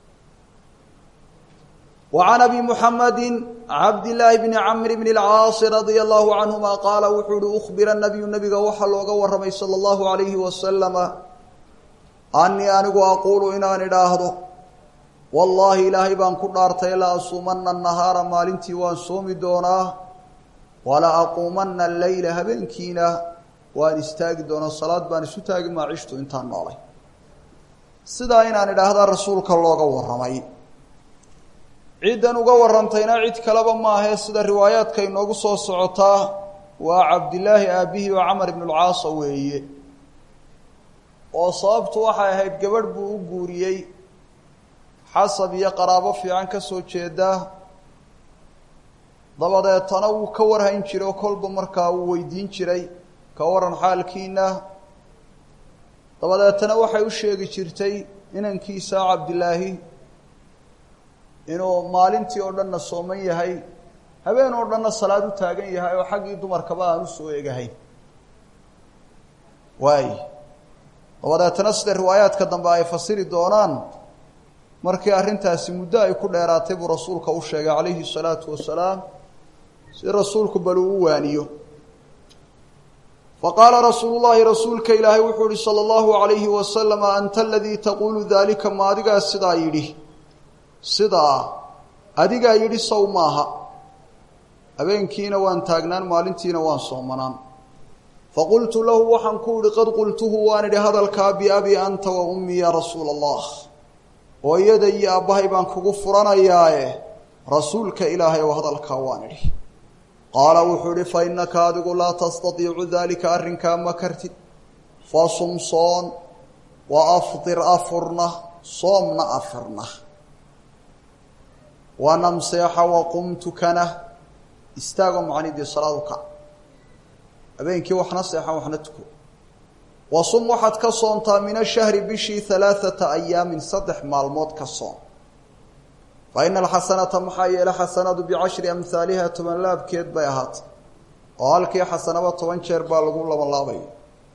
وعn أbي محamdi cabd للaahi بn cmr بn الcاaص radي الlahu canهuma qaala wuxuu uhi أخbira النabiyu nabiga waxaa looga waramay salى الlahu عalayhi wasalama anii anigu aqulu inaan idhaahdo wallaahi ilaahay baan ku dhaartay la asuumana الnahaara maalintii waan soomi doonaa wala aquumana الleyla habeenkiina waan istaagi doonaa salaad baan isu taagi maacishtu intaan noolay sidaa inaan idhaahdaa rasuulka looga waramay ciddan uga warantayna cid kaleba maahee sida riwaayaadka inoogu soo socotaa waa cabdilaahi aabbihi oo camar ibnu lcaasa weeye oo sababtu waxay ahayd gabadh buu u guuriyey xasab iyo qaraabo fiican ka soo jeeda dabadeetana wuu ka warhayn jiray oo kolba markaa wuu weydiin jiray ka waran xaalkiina dabadeetana waxay u sheegi jirtay inankiisa cabdilaahi inuu maalintii oo dhanna sooman yahay habeen oo dhanna salaad u taagan yahay oo xaggii dumarkaba aan usoo egahayn waay dabadeetana sida riwaayaadka dambe ay fasiri doonaan markii arrintaasi muddo ay ku dheeraatay buu rasuulka u sheegay calayhi salaatu wasalaam si rasuulku bal uu u waaniyo faqaala rasuulu llaahi rasuulka ilaahay wuxuu ihi sala allahu alayhi wasalama anta aladii taquulu daalika ma adigaa sidaa yidhi sidaa adigaa yidhi sow maaha habeenkiina waan taagnaan maalintiina waan soomanaan faqultu lahu waxaan ku idhi qad qultuhu waan idhi hadalkaa biabi anta wa ummii yaa rasuula allah hooyada iyo aabbahay baan kugu furanayaae rasuulka ilaahay ow hadalkaa waan idhi qaala wuxuu idhi fa innaka adigu laa tastatiicu daalika arrinkaa ma kartid fasum soon wa afdir afurna soomna afirna wanam seexa waqum tukana istaagoo macnidii salaadu kac habeenkii waxna seexan waxna tuko wasum waxaad ka soontaa min ashahri bishii halaaثata ayaamin saddex maalmood ka soon fa ina alxasanata maxaa yeele xasanadu bicashri amhaaliha toban laabkeed bay ahaatay oo halkii xasanaba toban jeer baa lagu labanlaabaya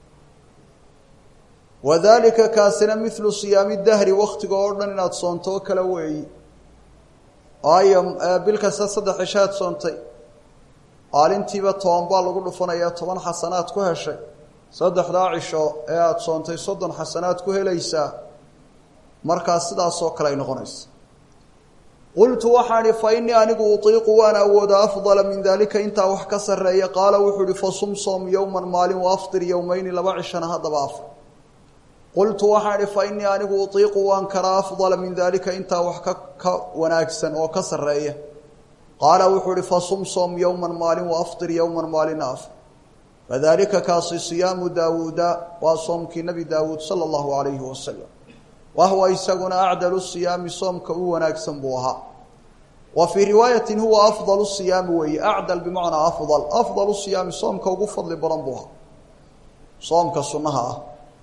wadalika kaasina midlu siyaami dahri waktiga oo dhan inaad soonto oo kale weeyi waayo bil kasta saddex cishaad soontay maalintiiba toban baa lagu dhufanayaa toban xasanaad ku heshay saddexdaa cisho ee aada soontay soddon xasanaad ku helaysaa markaas sidaasoo kale ay noqonaysa qultu waxaan ihi fa innii anigu utiiqu waan awoodaa afdala min daalika intaa wax ka sarreeya qaala wuxuu ihi fasum soom yowman maalin wa afdir yowmayni laba cishana haddaba afar qultu waxaan ihi fa innii anigu utiiqu waan karaa afdala min daalika intaa wax ka ka wanaagsan oo ka sarreeya qaala wuxuu ihi fasum soom yowman maalin wa afdir yowman maalina afar fadalika kaasi siyaamu daawuuda waa soomkii nebi daawuud sala allahu calayhi wasalam wahuwa isaguna acdalu siyaami soomka u wanaagsan buu ahaa wa fii riwaayatin huwa afdalu siyaami weeye acdal bimacnaa afdal afdalu siyaami soomka ugu fadli badan buu ahaa soomka sunnaha ah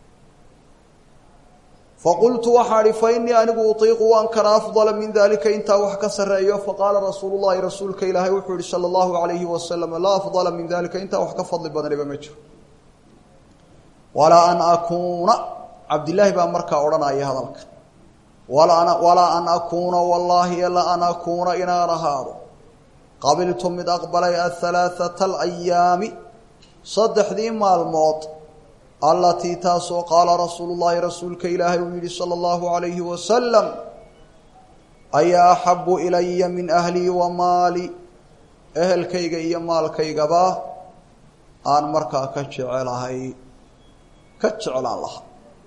faqultu waxaan ihi fa innii anigu utiiqu waan karaa afdala min dalika intaa wax ka sarreeyo faqaala rasuulu llahi rasuulka ilaahay wuxuu yihi sala allahu alayhi wasalam laa afdala min dalika intaa wax ka fadli badaniba ma jiro walaa an akuuna cabdillaahi baa markaa odhanaya hadalka walaa an akuuna wallaahi la an akuuna inaan ahaado qabiltu mid aqbalay ahalaaثata alayaami saddexdii maalmood allatii taasoo qaala rasuulu llaahi rasuulka ilaahay uu yihi sala allahu alayhi wasalam ayaa axabu ilaya min ahlii wa maali ehelkayga iyo maalkaygaba aan markaa ka jecelahay ka jeclaan lahaa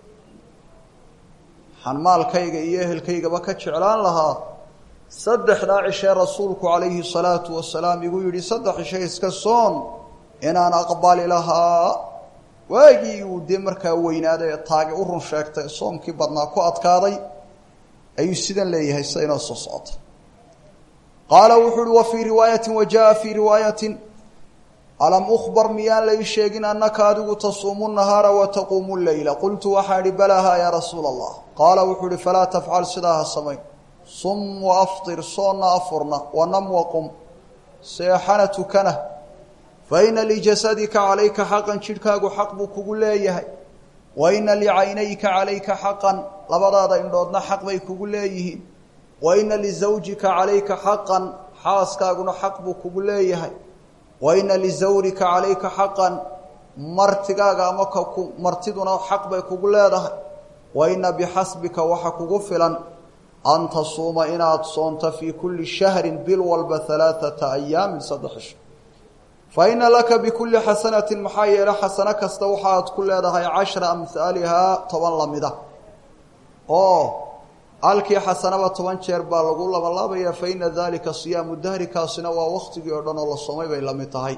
waxaan maalkayga iyo ehelkaygaba ka jeclaan lahaa saddexdaa cishee rasuulku calayhi salaatu wasalaam igu yidhi saddex cishe iska soon inaan aqbali lahaa waagii uu dee markaa weynaaday ee taagi u run sheegtay soomkii badnaa ku adkaaday ayuu sidan leeyahay sida inoo soo socota qaala wuxuu uhi wa fii riwaayatin wa jaa fii riwaayatin alam ukhbar miyaan la ii sheegin annaka adigu tasuumu nahaara wa taquumu leyla qultu waxaan idhi balaaha yaa rasuula allah qaala wuxuu ihi falaa tafcal sidaa ha samayn sum wa aftir soonna afurna wanam waqum seexana tukana fa ina lijasadika calayka xaqan jidhkaagu xaq buu kugu leeyahay wa ina licaynayka calayka xaqan labadaada indhoodna xaq bay kugu leeyihiin wa ina lisawjika calayka xaqan xaaskaaguna xaq buu kugu leeyahay wa ina lisawrika calayka xaqan martigaaga ama kaku martiduna xaq bay kugu leedahay wa ina bixasbika waxa kugu filan an tasuuma inaad soonto fii kulli shahrin bil walba halaaثata ayaamin saddex isho fa ina laka bikulli xasanatin maxaa yeele xasano kasta waxaad ku leedahay cashra amhaalihaa toban lamida oo halkii xasanaba toban jeer baa lagu labanlaabaya fa ina dalika siyaamu dahri kaasina waa waktigii oo dhan oo la soomay bay la mid tahay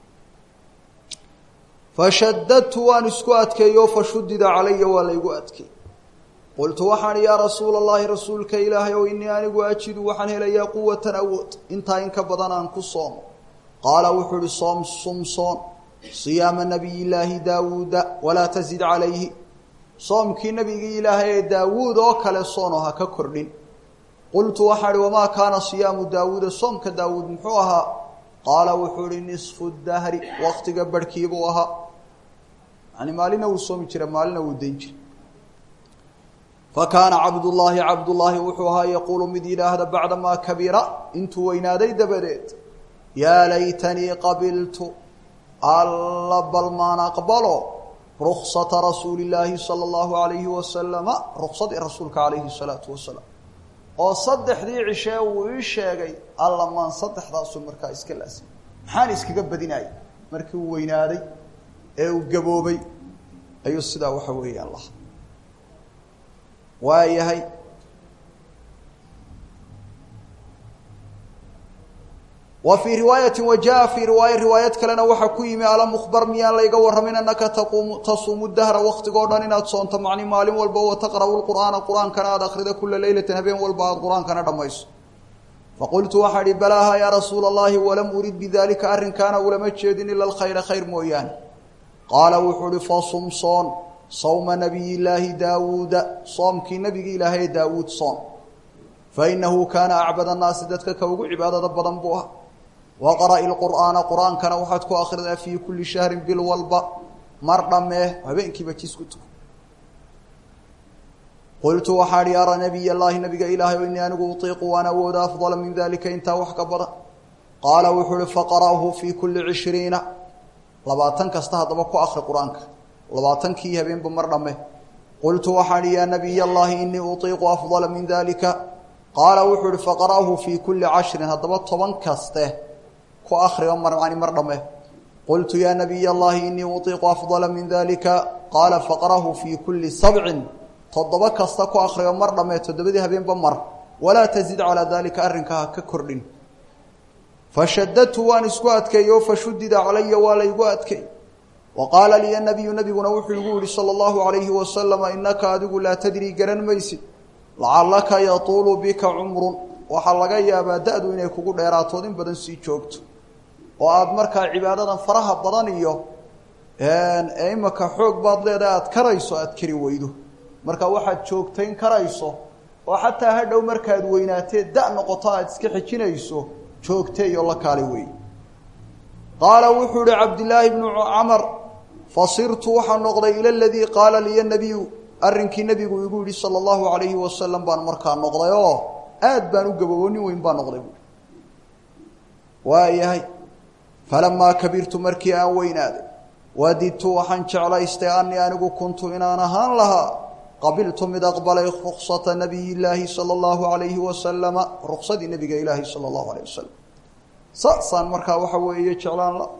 fashadadtu waan isku adkeeyo fashudida calaya waa laygu adkeey qultu waxaan yaa rasuula allahi rasuulka ilaahay ow inii anigu ajidu waxaan helayaa quwatan awood intaa in ka badan aan ku soomo qaala wuxuu uhi soom sumsoon siyaama nabiy llaahi daawuuda walaa tazid calayhi soomkii nabigii ilaahay ee daawuud oo kale soono ha ka kordhin qultu waxaan ihi wamaa kaana siyaamu daawuuda soomka daawuud muxuu ahaa qaala wuxuu ihi nisfu dahri waktiga barhkiibuu ahaa yani maalina wuu soomi jira maalina wuu dayn jira fakaana cabdullaahi cabdullaahi wuxuu ahaa yaquulu mid yidhaahda bacdamaa kabira intuu weynaaday dabadeed yaa laytanii qabiltu alla bal maan aqbalo ruksata rasuuli illaahi sala allahu alayhi wasalama ruksadii rasuulka calayhi salaatu wasalaam oo saddexdii cishee wuu ii sheegay alla maan saddexdaasu markaa iska laasimay maxaan iskaga badinayay markii uu weynaaday ee uu gaboobay ayuu sidaa waxa weeyaan lahaa waa yahay wa fii riwaayati wa jaa fii riwaaya riwaayad kalena waxaa ku yimi alam ukhbar miyaan layga warramin annaka taquumu tasuumu dahra waktigoo dhan inaad soonto macni maalin walba wa taqra'u lqur'aana qur-aankana aada akhrida kula leylatin habeen walba aada qur-aankana dhammayso faqultu waxaa ihi balaaha yaa rasuula allahi walam urid bidalika arrinkaana ulama jeedin ila alkhayra khayr mooyaane qaala wuxuu uhi fasum soon sawma nabiy llaahi daawuuda soomkii nebigi ilaahay daawuud soom fainahu kaana acbad annaasi dadka ka ugu cibaadada badan buu ah waqra'i lqur'aana qur-aankana waxaad ku akhridaa fii kulli shahrin bil walba mar dhammee habeenkiiba jis ku tuko qultu waxaa hi ara nabiy llaahi nabiga ilaahay o inii anigu utiiqu waan awooda afdala min dalika intaa wax ka badan qaala wuxuu uhi faqara'hu fii kulli cishriina labaatan kasta haddaba ku akri qur-aanka labaatankii habeenba mar dhamme qultu waxaan hi yaa nabiy llaahi inii utiiqu afdala min dalika qaala wuxuu uhi faqara'hu fii kulli cashrin haddaba toban kaste ku akriga marmani mar dhamme qultu yaa nabiy llaahi inii utiiqu afdala min dalika qaala faqra'hu fii kulli sabcin toddoba kasta ku akriga mar dhamme toddobadii habeenba mar walaa tazid calaa dalika arrinka ha ka kordhin fashadadtu waan isku adkeeyo fashudida calaya waa laygu adkeey wa qaala liya nabiyu nabiguna wuxuu igu yihi sala allahu alayhi wasalama inaka adigu laa tadrii garan maysid lacallaka yatuulu bika cumrun waxaa laga yaabaa da-du inay kugu dheeraatood in badan sii joogto oo aada markaa cibaadadan faraha badan iyo ee imaka xoog baad leedahay aada karayso aada kari weydo marka waxaad joogtayn karayso oo xataa hadhow markaad weynaatee da noqoto aada iska xijinayso joogteeyo la kaali wey qaala wuxuu ihi cabdillaahi bnu camar fasirtu waxaa noqday ila ladii qaala liya nabiyu arrinkii nebigu igu yihi sala allahu alayhi wasalam baan markaa noqday oo aad baan u gaboobo nin weyn baa noqday buui waayahay falamaa kabirtu markii aan weynaaday wadidtu waxaan jeclaystay anii anigu kuntu inaan ahaan lahaa qabiltu mid aqbalay ruksata nabiy llaahi sala allahu alayhi wasalama ruksadii nabiga ilaahi sala allahu alayh wasalam saasaan markaa waxa weeye jeclaan la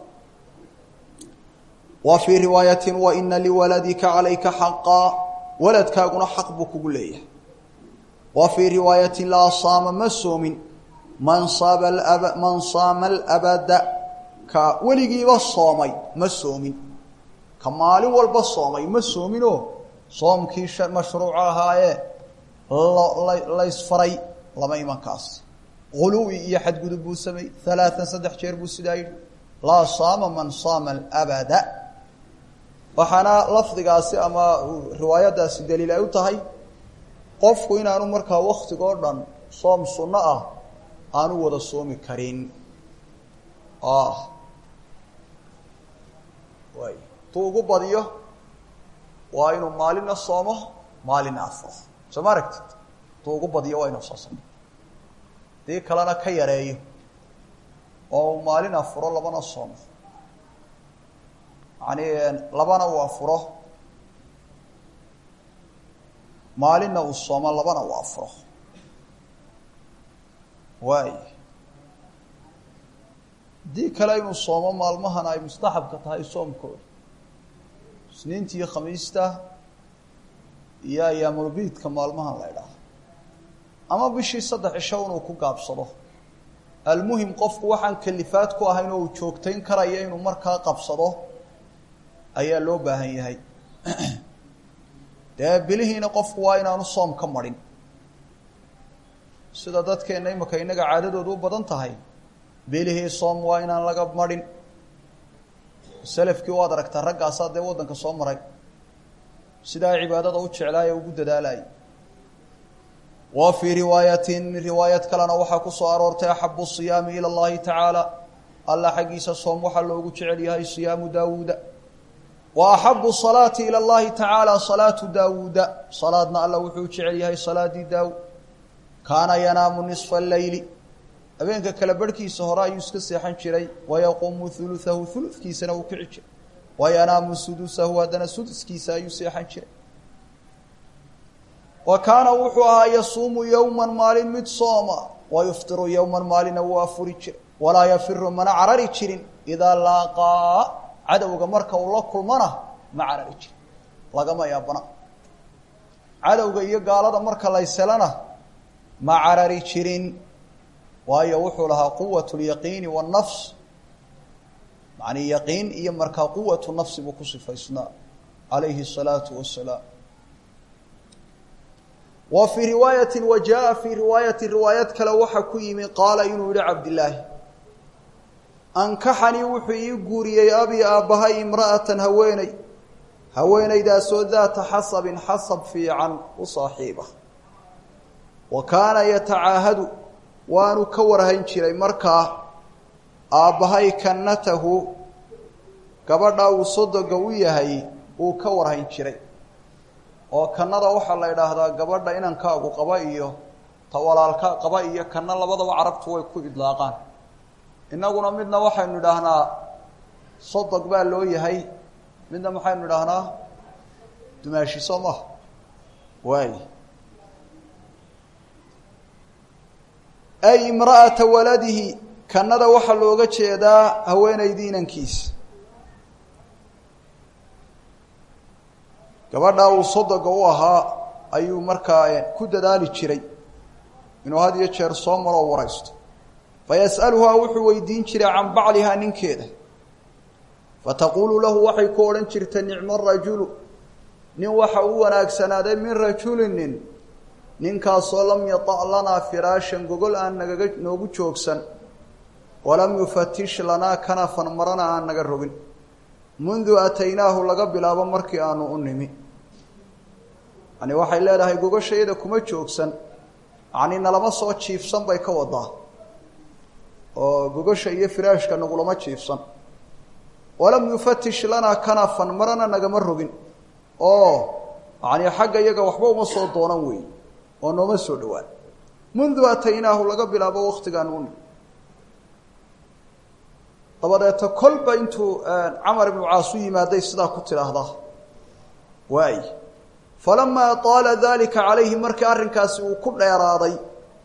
wa fii riwaayatin wa ina liwaladika calayka xaqaa waladkaaguna xaq buu kugu leeyahay wa fii riwaayatin laa saama ma soomin man saaba aba man saama alabada ka weligiiba soomay ma soomin ka maalin walba soomay ma soominoo soomkii mashruuca ahaayee laysfaray lama imankaas guluwi iyo xadgudub buu sameeyey halaatan saddex jeer buu sidaa yidhi laa saama man saama alabada waxaana lafdigaasi ama riwaayaddaasi daliil ay u tahay qofku inaanu markaa waktigoo dhan soom sunno ah aanu wada soomi karin way tuu ugu badiyo waa inuu maalina soomo maalina afuro soo ma aragtid tuu ugu badiyo waa inuu soo samo dii kalena ka yareeyo oo uu maalin afuro labana soomo yani labana uu afuro maalinna uu soomo labana uu afuro waay haddii kale inuu soomo maalmahana ay mustaxabka tahay soomkooda isniinta iyo khamiista iyo ayaamulbiidka maalmahan la ydhaaha ama bishii saddex cisho inuu ku gaabsado almuhim qofku waxaan kalifaad ku ahayn oo uu joogtayn karaya inuu markaa qabsado ayaa loo baahan yahay dee bilihiina qofku waa inaanu soom ka marin sida dadkeenna imika innaga caadadoodu u badan tahay bilihii soom waa inaan laga marin selafkii waad aragtaa raggaasaa dee waddanka soo maray sidaa cibaadada u jeclaaya ugu dadaalayay wa fii riwaayatin riwaayad kalena waxaa ku soo aroortay axabu siyaami ila اllahi tacaala alla xaggiisa soom waxaa loogu jecel yahay siyaamu daawuuda wa axabu salaati ila اllahi tacaala salaatu daawuuda salaadna alla wuxuu jecel yahay salaadii daawud kaana yanaamu nisfa leyli habeenka kale barhkiisa hore ayuu iska seexan jiray wayaquumu huluahu huludkiisana uu kici jiray wayanaamu sudusahu haddana suduskiisa ayuu seexan jiray wa kaana wuxuu ahaa yasuumu yowman maalin mid sooma wa yuftiru yowman maalina wuu afuri jiray walaa yafiru mana carari jirin idaa laaqaa cadowga marka uu la kulmana ma carari jirin lagama yaabana cadowga iyo gaalada marka layselana ma carari jirin waayo wuxuu lahaa quwat lyaqiini wاnafs macnii yaqiin iyo markaa quwatu nafsi buu ku sifaysnaa calayhi الsalaatu wasalaam wa fii riwaayati wa jaa fii riwaayati riwaayad kale waxa ku yimi qaala inuu yihi cabdillaahi ankaxanii wuxuu ii guuriyey abi aabbahay imra'atan haweeney haweenaydaasoo daata xasabin xasab fiican u saaxiiba wa kaana yatacaahadu waanu ka warhayn jiray markaa aabbahay kannatahu gabadha uu sodoga u yahay uu ka warhayn jiray oo kannada waxaa la idhaahdaa gabadha inankaagu qaba iyo ta walaalka qaba iyo kanna labadaba carabtu way ku idlaaqaan innaguna midna waxaynu idhaahnaa sodog baa loo yahay midna maxaynu idhaahnaa dumaashi soo maha waay ay imra'ata waladihi kannada waxaa looga jeedaa haweenaydii inankiisa gabadha uu sodoga u ahaa ayuu markaa ku dadaali jiray inuu had iyo jeer soo maroo waraysto fayas'aluhaa wuxuu weydiin jiray can baclihaa ninkeeda fataquulu lahu waxay ku odhan jirta nicmo rajulu nin waxa u wanaagsanaaday min rajulin nin ninkaasoo lam yata' lanaa firaashan gogol aan nagaga noogu joogsan walam yufatish lanaa kanafan marana aan naga rogin mundu ataynaahu laga bilaabo markii aanu u nimi yani waxay leedahay gogashayada kuma joogsan yani nalama soo jiifsan bay ka wadaa oo gogasha iyo firaashka nagulama jiifsan walam yufatish lanaa kanafan marana nagama rogin oo yani xagga iyaga waxba uma soo doonan wey oo nooma soo dhowaan mundu ataynaahu laga bilaabo waktigaan u nimi dabadeeta kolba intuu camar ibnu caas u yimaaday sidaa ku tidhaahdaa waay falamaa taala dalika calayhi markii arrinkaasi uu ku dheeraaday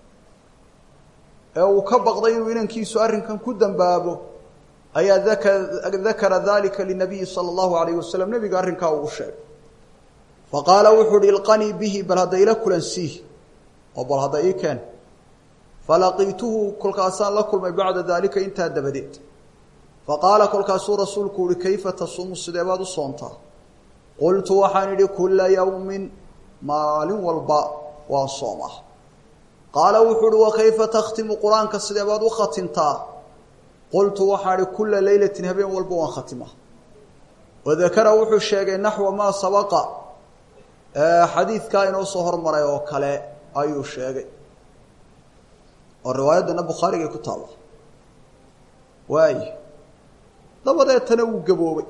ee uu ka baqday inuu inankiisu arrinkan ku dambaabo ayaa daka dakara dalika linabiyi sala allahu alayhi wasalam nebiga arrinkaa uu u sheegay faqaala wuxuu uhi ilqanii bihi bal hadda ila kulansiih oo bal hadda ii keen falaqiituhu kolkaasaan la kulmay bacda daalika intaa dabadeed faqaala kolkaasuu rasuulku uhi kayfa tasuumu sidee baad u soontaa qultu waxaan idhi kulla yawmin maalin walba waan soomaa qaala wuxuu uhi wa kayfa takhtimu qur-aanka sidee baad u khatimtaa qultu waxaan idhi kulla leylatin habeen walba waan khatimaa wadakara wuxuu sheegay naxwa maa sabaqa xadiidkaa inoo soo hormaray oo kale ayuu sheegay oo riwaayaddana bukhaarigay ku taalla waay dabadeetana wuu gaboobay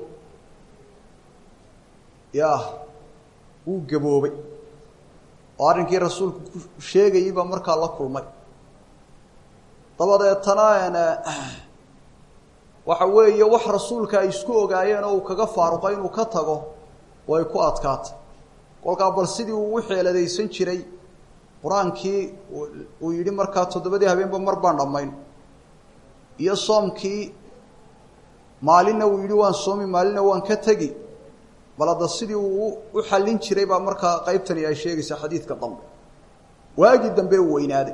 ya wuu gaboobay oo arrinkii rasuulku ku sheegayey baa markaa la kulmay dabadeetana waxa weeye wax rasuulka ay isku ogaayeen oo uu kaga faaruqay inuu ka tago way ku adkaatay kolkaa bal sidii uu u xeeladaysan jiray qur-aankii uu yidhi markaa toddobadii habeenba mar baan dhammayn iyo soomkii maalinna uu yidhi waan soomi maalinna waan ka tegi bal hadda sidii uu u xallin jiray baa markaa qaybtani ay sheegaysaa xadiidka dambe waagii dambe uu weynaaday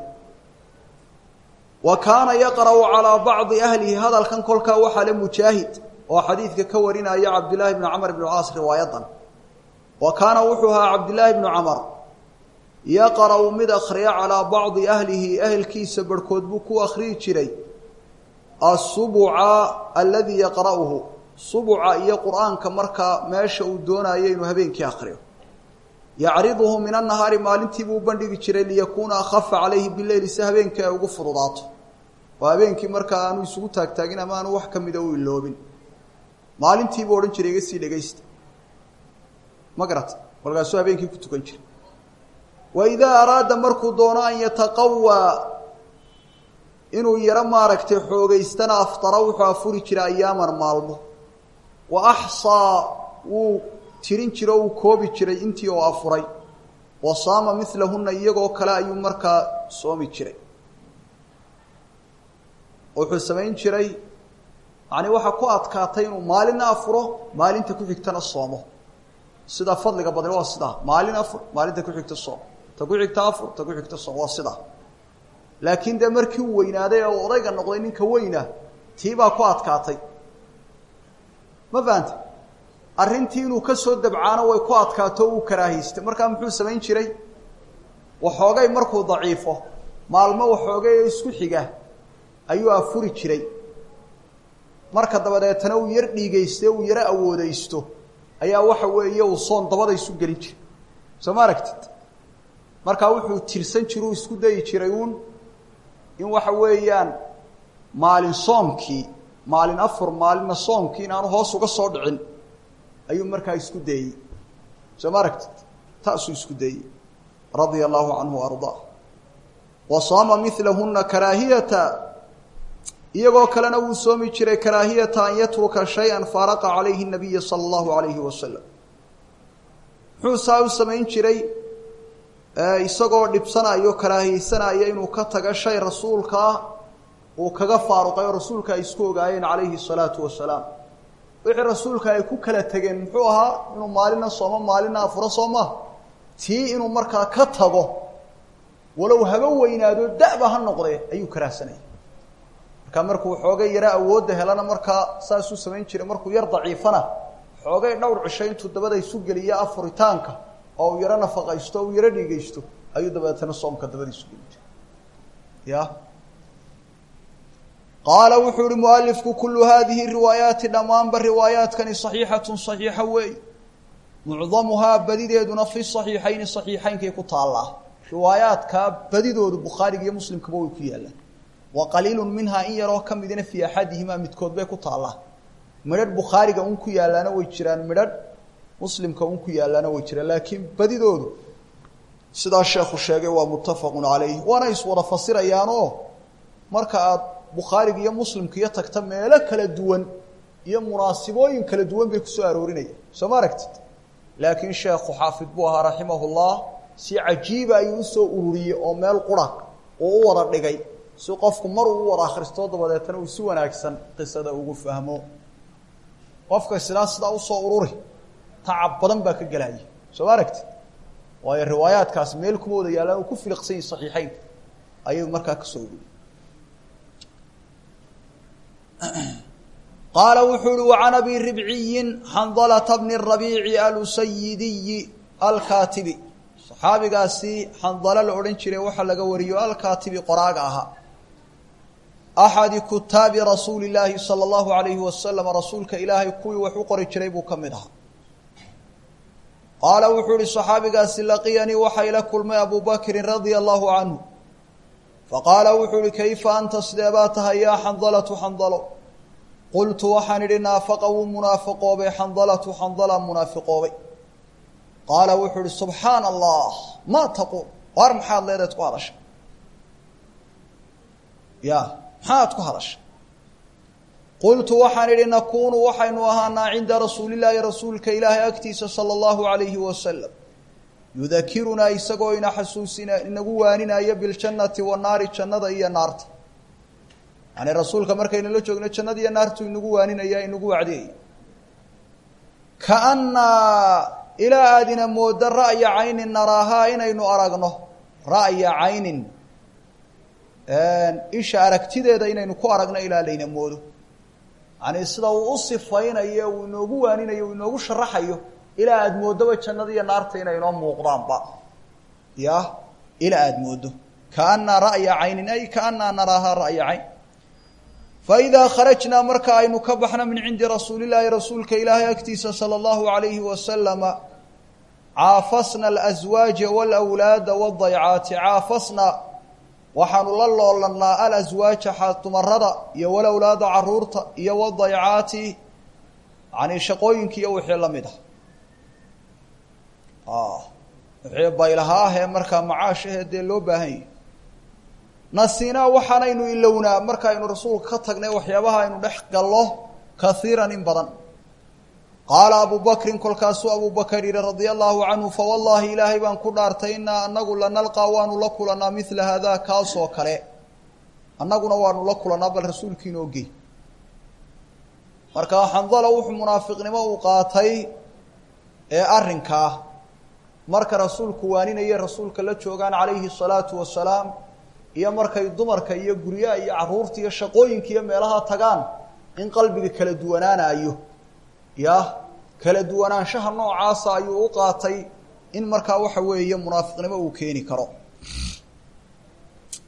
wa kaana yaqra'u calaa bacdi ahlihi hadalkan kolkaa waxaa le mujaahid oo xadiidka ka warinaya cabdillaahi bnu camar ibnu caas riwaayadan wa kaana wuxuu ahaa cabdillaahi bnu camar yaqra'u mid akhriya calaa bacdi ahlihi ehelkiisa barhkood buu ku akhriyi jiray asubuca aladii yaqra'uhu subuca iyo qur-aanka markaa meesha uu doonayo inuu habeenkii akriyo yacriduhu min annahaari maalintiibuu u bandhigi jiray liyakuuna akhafa calayhi bileyli si habeenkii ay ugu fududaato oo habeenkii markaa aanu isugu taagtaagin ama aanu wax ka mida u iloobin maalintiibuu odhan jiray iga sii dhegaysta ma garata kolkaasuu habeenkii ku tukan jiray wa idaa araada markuu doono an yataqawaa inuu yaro maaragtay xoogaystana aftara wuxuu afuri jiray ayaaman maalmo wa axsaa wuu tirin jira o uu koobi jiray intii oo afuray wa saama milahunna iyagoo kale ayuu markaa soomi jiray wuxuu samayn jiray yani waxaa ku adkaatay inuu maalinna afuro maalinta ku xigtana soomo sida fadliga badan waa sidaa maalin afur maalinta ku xigta soom ta ku xigta afur ta ku xigta soom waa sidaa laakiin dee markii uu weynaaday ee uu odayga noqday ninka weyna tii baa ku adkaatay ma fahanta arrintii inuu ka soo dabcaano way ku adkaato o uu karaahaystay markaa muxuu samayn jiray waxoogay markuu daciifo maalmo waxoogay oo isku xiga ayuu afuri jiray marka dabadeetana uu yar dhiigayste uu yaro awoodaysto ayaa waxa weeye uu soon dabada isu gelin jiray soo ma aragtid markaa wuxuu tirsan jiru isku dayi jiray uun in waxa weeyaan maalin soomkii maalin afur maalinna soomkii in aanu hoos uga soo dhicin ayuu markaa isku dayey soo ma aragtid taasuu isku dayey radia allahu canhu ardaa wa saama milahuna karaahiyata iyagoo kalena wuu soomi jiray karaahiyata an yatruka shay-an faaraqa calayhi nabiya sala allahu alayhi wasalam muxuu saa u samayn jiray isagoo dhibsanayo karaahiyeysanaya inuu ka taga shay rasuulkaa uu kaga faaruqay oo rasuulka ay isku ogaayeen calayhi salaatu wasalaam wixii rasuulka ay ku kala tegeen muxuu ahaa inuu maalina soomo maalina afuro soo maha tii inuu markaa ka tago walow haba weynaado da'ba ha noqdee ayuu karaahsanaya markaa markuu xoogay yaro awoodda helana markaa saasuu samayn jiray markuu yar daciifana xoogay dhowr cisho intuu dabada isu geliyo afuritaanka oo uu yaro nafaqaysto o uu yaro dhiigaysto ayuu dabeetana soomka dabada isu geli jiray ya qaala wuxuu ihi mualifku kulu hadihi riwaayaati dhammaanba riwaayaadkani saxiixatun saxiixa weey mucdamuhaa badideeduna fi saxiixayni saxiixaynkay ku taallaa riwaayaadkaa badidoodu bukhaariga iyo muslimkaba way ku yaallaan wa qaliilun minhaa in yaroo ka midina fii axadihimaa midkood bay ku taallaa midhadh bukhaariga un ku yaallaana way jiraan midhadh muslimka un ku yaallaana way jiraan laakiin badidoodu sidaa sheekhu sheegay waa muttafaqun calayh waana iswada fasirayaanoo marka aad bukhaariga iyo muslimka iyo tagta meelo kala duwan iyo munaasibooyin kala duwan bay kusoo aroorinayaan soo ma aragtid laakiin sheekhu xaafid buu ahaa raximahullah si cajiiba ayuu usoo ururiyey oo meel qura uu u wada dhigay si qofku mar uu u wada akhristoo dabadeetana uu si wanaagsan qisada ugu fahmo qofka sidaa sidaa usoo ururi tacab badan baa ka gelaya soo ma aragtid waayo riwaayaadkaas meel kuma wada yaallaan uu ku filiqsan yahi saxiixeynka ayuu markaa kasoo ururiyey qaala wuxuu uhi wacan abi ribciyin xandalata bni rabiici alusayidiyi alkaatibi saxaabigaasi xandalo la odhan jiray waxaa laga wariyo alkaatibi qoraaga ahaa axadi kutaabi rasuuli llaahi sala allahu alayhi wasalam rasuulka ilaahay kuwii wax u qori jiray buu ka mid ahaa qaala wuxuu ihi saxaabigaasi laqiyanii waxaa ila kulmay abu bakrin radia allahu canhu faqaala wuxuu ihi kayfa anta sidee baa tahay yaa xandalatu xandalo qultu waxaan idhi naafaqa wuu munaafiqoobay xandalatu xandala munaafiqoobay qaala wuxuu ihi subxaana allah maa taquul waar maxaad leedaed ku hadashay ya maxaad ku hadashay qultu waxaan idhi nakuunu waxaynu ahaanaa cinda rasuulillaahi rasuulka ilaahay agtiisa sala allahu alayhi wasalam yudakirunaa isagoo ina xasuusina inagu waaninaya biljannati wanaari jannada iyo naarta yani rasuulka markaynala joogno jannada iyo naartu inagu waaninaya inagu wacdiyaya kaannaa ilaa aadina mooda ra'ya caynin naraahaa inaynu aragno ra'ya caynin isha aragtideeda inaynu ku aragno ilaa layna moodo yani sida uu u sifaynayo uu inoogu waaninayo uu inoogu sharaxayo ilaa aada mooddoba jannada iyo naarta inay inoo muuqdaanba ya ilaa aada moodo kaannaa ra'ya caynin ay kaannaa naraahaa ra'ya cayn faidaa kharajnaa marka aynu ka baxno min cindi rasuulillaahi rasuulka ilaahay agtiisa sala allahu alayhi wasalama caafasna alaswaaja walawlaada wadaycaati caafasna waxaanu la loolannaa alaswaaja dumarada iyo walawlaada caruurta iyo wadaycaati yani shaqooyinka iyo wixii la mid ah wixii baylaha ah ee markaa macaash ahee dee loo baahan yahi nasinaa waxaanaynu ilownaa markaaynu rasuulka ka tagnay waxyaabaha aynu dhex gallo kaiiran in badan qaala abu bakrin kolkaasuu abu bakar yihi radia allahu canhu fawallaahi ilaahay baan ku dhaartay inaa anagu lanalqaa waanu la kulanaa mila haadaa kaasoo kale annaguna waanu la kulanaa bal rasuulkiina ogey markaa xandala wuxuu munaafiqnimo uu qaatay ee arrinkaa marka rasuulku waaninaya rasuulka la joogaan calayhi salaatu wasalaam iyo markay dumarka iyo guryaha iyo caruurta iyo shaqooyinka iyo meelaha tagaan in qalbiga kala duwanaanayo ya kala duwanaanshaha noocaasa ayuu u qaatay in markaa waxa weeye munaafiqnimo uu keeni karo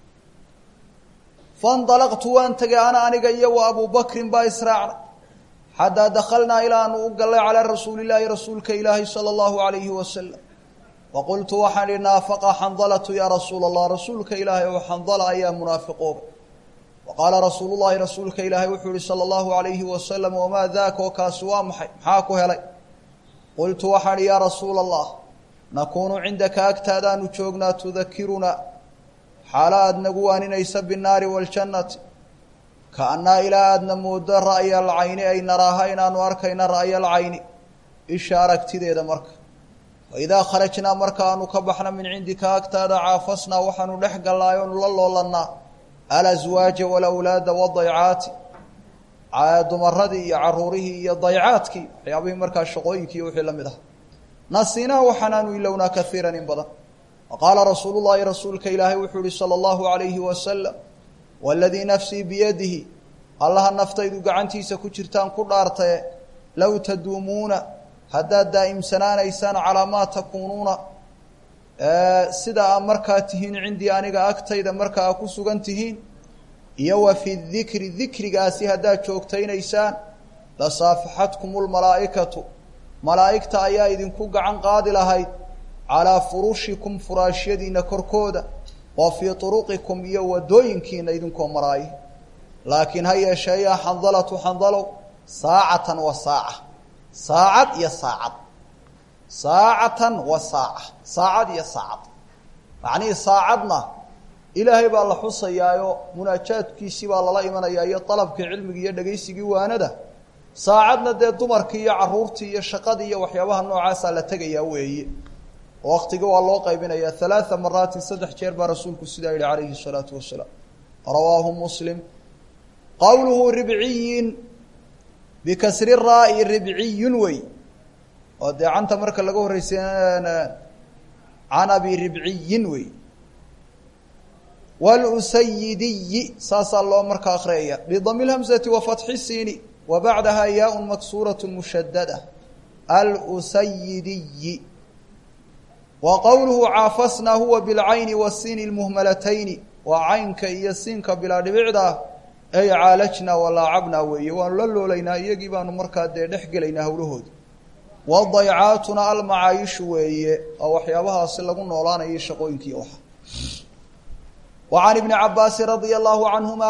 faindalaqtu waan tegay ana aniga iyo wa abu bakrin baa israacna xataa dakhalnaa ilaanu u gallay calaa rasuulillaahi rasuulka ilaahi sala allahu alayhi wasalam waqultu waxaan ihi naafaqa xandalatu yaa rasuula allah rasuulka ilaahay oo xandala ayaa munaafiqooba waqaala rasuulu llahi rasuulka ilaahay wuxuu yihi sala allahu alayhi wasalam wamaa daaka oo kaasi waa maxay maxaa ku helay qultu waxaan ihi yaa rasuula allah nakuunu cindaka agtaadaanu joognaa tudakirunaa xaala aada nagu waaninaysa binnaari waaljannati kaannaa ilaa aadna moodo ra'ya alcayni ay naraaha inaanu arkayna ra'ya alcayni isha aragtideeda marka fa idaa kharajnaa markaanu ka baxna min cindika agtaada caafasnaa waxaanu dhex gallaay oonu la loolannaa alaswaaja walawlaada wadaycaati dumaradii iyo caruurihii iyo daycaadkii waxyaabihii markaa shaqooyinkii iyo wixii la mid ah nasiinaa waxaanaanu ilownaa kaiiran in badan waqaala rasuulu llaahi rasuulka ilaahay wuxuu yihi sala allahu alayhi wasalam waladii nafsii biyadihi allaha naftaydu gacantiisa ku jirtaan ku dhaartaye low taduumuuna haddaad daa'imsanaanaysaan calaa maa takuunuuna sida aa markaa tihiin cindii aniga agtayda marka aa ku sugan tihiin iyo wa fi dikri dikrigaasi haddaad joogtaynaysaan la saafaxatkum lmalaa'ikatu malaa'igta ayaa idinku gacan qaadi lahayd calaa furushikum furaashyadiina korkooda wa fii turuqikum iyo wadooyinkiina idinkoo maraayo laakiin ha yeeshee yaa xandalatu xandalow saacatan wa saaca saacad iyo saacad saacatan wa saaca saacad iyo saacad macnihii saacadna ilaahay baa la xusayaayo munaajaadkiisii baa lala imanayaa iyo dalabkii cilmigii iyo dhegaysigii waanada saacadna dee dumarkii iyo caruurtii iyo shaqadii iyo waxyaabaha noocaasaa la tegayaa weeye waktiga waa loo qaybinaya halaaa maraatin saddex jeer baa rasuulku sidaa yihi calayhi الsalaatu wasalaam rawaahu muslim qowluhu ribciyin bikasri raa-i ribciyun wey oo dee canta marka laga horreysay can abi ribciyin wey wlusayidiyi saasaa loo marka akriyaya bidami lhamzati wa fatxi siini wa bacdaha yaa maksuuraة mushadada alusayidiyi wa qowluhu caafasnaa huwa bilcayni wasiini اlmuhmalatayni waa caynka iyo siinka bilaa dhibicda ay caalajnaa walaacabnaa weeye waanu la loolaynaa iyagii baanu markaa dee dhex gelaynaa hawlahooda wadaycaatuna almacaayishu weeye oo waxyaabahaasi lagu noolaanayay shaqooyinkii waxa wa can ibni cabaasin radia allahu canhuma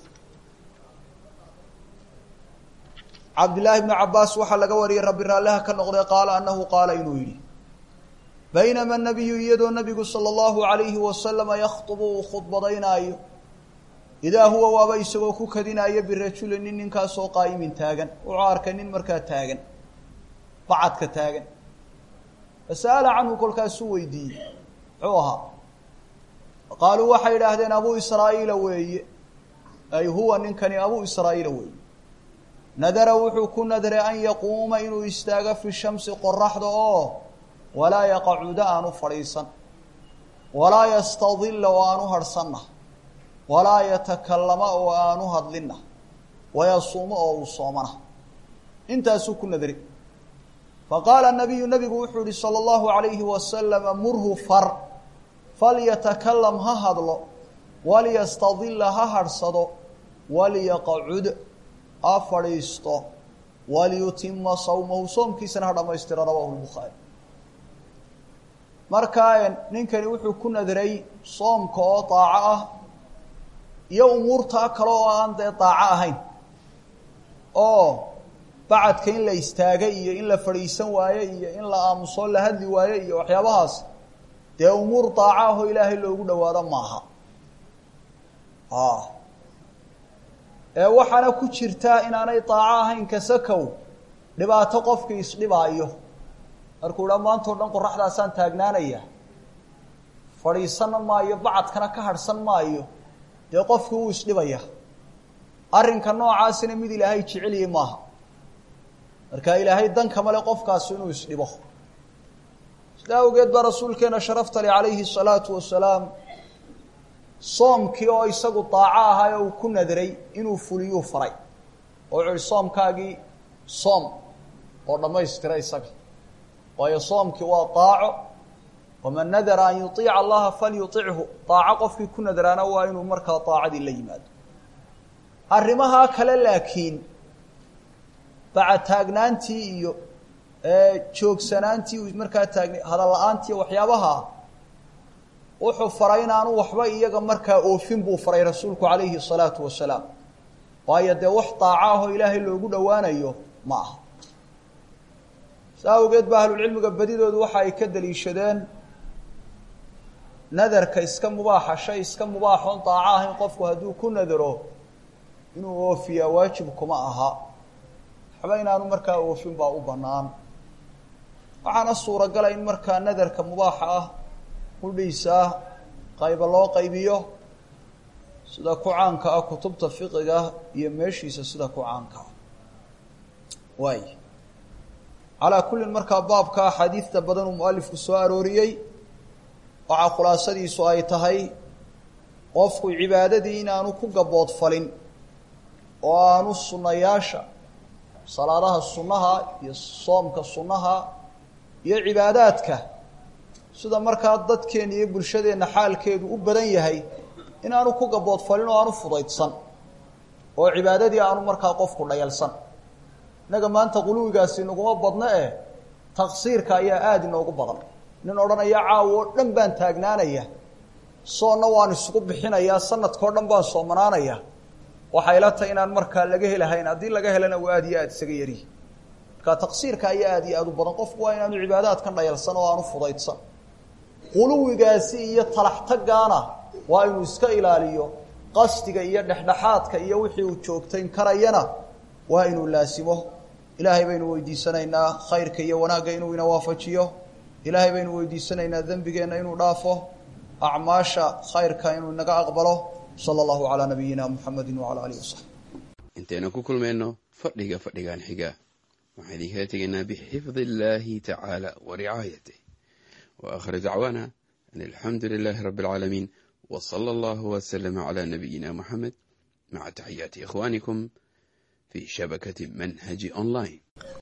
cabdillaahi bni cabaas waxaa laga wariyey rabbi raalliha ka noqday qaala annahu qaala inuu yidhi baynama nabiyu iyadoo nabigu sala allahu alayhi wasalama yakhdubu uu khudbadaynaayo idaa huwa waaba isagoo ku kadinaayo birajuli nin ninkaasoo qaa'imin taagan wuxuu arkay nin markaa taagan bacadka taagan fasa'ala canhu kolkaasuu weydiiyey muxuu ahaa qaaluu waxay idhaahdeen abuu israa'iila weeye ay huwa ninkani abuu israa'iila weeye nadara wuxuu ku nadray an yaquuma inuu istaago fi shamsi qoraxda oo walaa yaqacuda aanu fadhiisan walaa yastadilla oo aanu harhsanna walaa yatakallama oo aanu hadlinna wayasuumo oo uu soomana intaasuu ku nadray faqaala nabiyu nabigu wuxuu yihi salى اllahu alayhi wasalama murhu far falyatakalam ha hadlo walyastadila ha harhsado walyaqacud ha fadhiisto walyutima sawmahu soomkiisana ha dhamaystiro rawahu lbukhaari markaa ninkani wuxuu ku nadray soomka oo daaco ah iyo umuurtaa kale oo aan dee daaco ahayn oo bacadka in la istaagay iyo in la fadhiisan waaye iyo in la aamuso la hadli waaye iyo waxyaabahaas dee umuur daaco ahoo ilaahay loogu dhawaado maaha ee waxaana ku jirtaa inaanay daaco ahayn kasakow dhibaato qofkii isdhibaayo markuu dha maantao dhan qoraxdaasaan taagnaanaya fadhiisana maayo bacadkana ka harhsan maayo dee qofkii wuu isdhibaya arrinka noocaasina mid ilaahay jeceliyey maaha marka ilaahay dan kama le qofkaasi inuu isdhibo sida awgeed baa rasuulkeena sharafta le calayhi الsalaatu wasalaam soomkii oo isagu daaco ahaa oo uu ku nadray inuu fuliyuu faray oo wuxu uhi soomkaagii soom oo dhammaystira isaga waayo soomkii waa daaco waman nadara an yuطiica allaha falyuطichu daaco qofkii ku nadraana waa inuu markaa daacadii la yimaado arrimahaa kale laakiin bacataagnaantii iyo joogsanaantii markaa taagna hadal la-aantii waxyaabaha wuxuu faray inaanu waxba iyaga markaa oofin buu faray rasuulku calayhi الsalaatu wasalaam waayo dee wax daaco ahoo ilaahay loogu dhowaanayo ma aha saa awgeed ba ahlulcilmiga badidoodu waxa ay ka daliishadeen nadarka iska mubaaxa shay iska mubaaxoon daaco ahayn qofku hadduu ku nadaro inuu oofiyaa waajib kuma aha waxba inaanu markaa oofin baa u bannaan waxaana suuragala in markaa nadarka mubaaxa ah hudhiisa qayba loo qaybiyo sida ku caanka ah kutubta fiqiga iyo meeshiisa sida ku caanka ah waay calaa kullin markaa baabka axaadiidta badan uu mualifku soo arooriyey waxaa khulaasadiisu ay tahay qofku cibaadadii inaanu ku gaboodfalin oo aanu sunnayaasha salaadaha sunnaha iyo soomka sunnaha iyo cibaadaadka sida markaa dadkeena iyo bulshadeenna xaalkeedu u badan yahay inaanu ku gaboodfalin oo aanu fudaydsan oo cibaadadii aanu markaa qofku dhayalsan innaga maanta quluwigaasi naguma badno eh taqsiirka ayaa aada inoogu badan nin odhanaya caawo oo dhan baan taagnaanaya soonna waan isugu bixinayaa sanadkao dhan baan soomanaanaya waxay la tahay inaan markaa laga helahayn haddii laga helana waa aada iyo aada isaga yarihi markaa taqsiirka ayaa aada iyo aada u badan qofku waa inaanu cibaadaadkan dhayalsan oo aanu fudaydsan quluwigaasi iyo talaxtagaana waa inuu iska ilaaliyo qasdiga iyo dhexdhexaadka iyo wixii uu joogtayn karayana waa inuu laasimo ilaahay baynu weydiisanaynaa khayrka iyo wanaagga inuu ina waafajiyo ilaahay baynu weydiisanaynaa dembigeenna inuu dhaafo acmaasha khayrka inuu inaga aqbalo sala allahu calaa nabiyina muxamedi wacala alihi wasaxbi intaynu ku kulmayno fadhiga fadhigan xiga waxaan idinkala tegaynaa bixifdi illaahi tacaala wa ricaayatih wa akhir dacwaana an alxamdu lilaahi rabbi alcaalamiin wa sala allahu wasalama calaa nabiyina muxamed maca taxiyaati ikhwaanikum fi shabakati manhaji online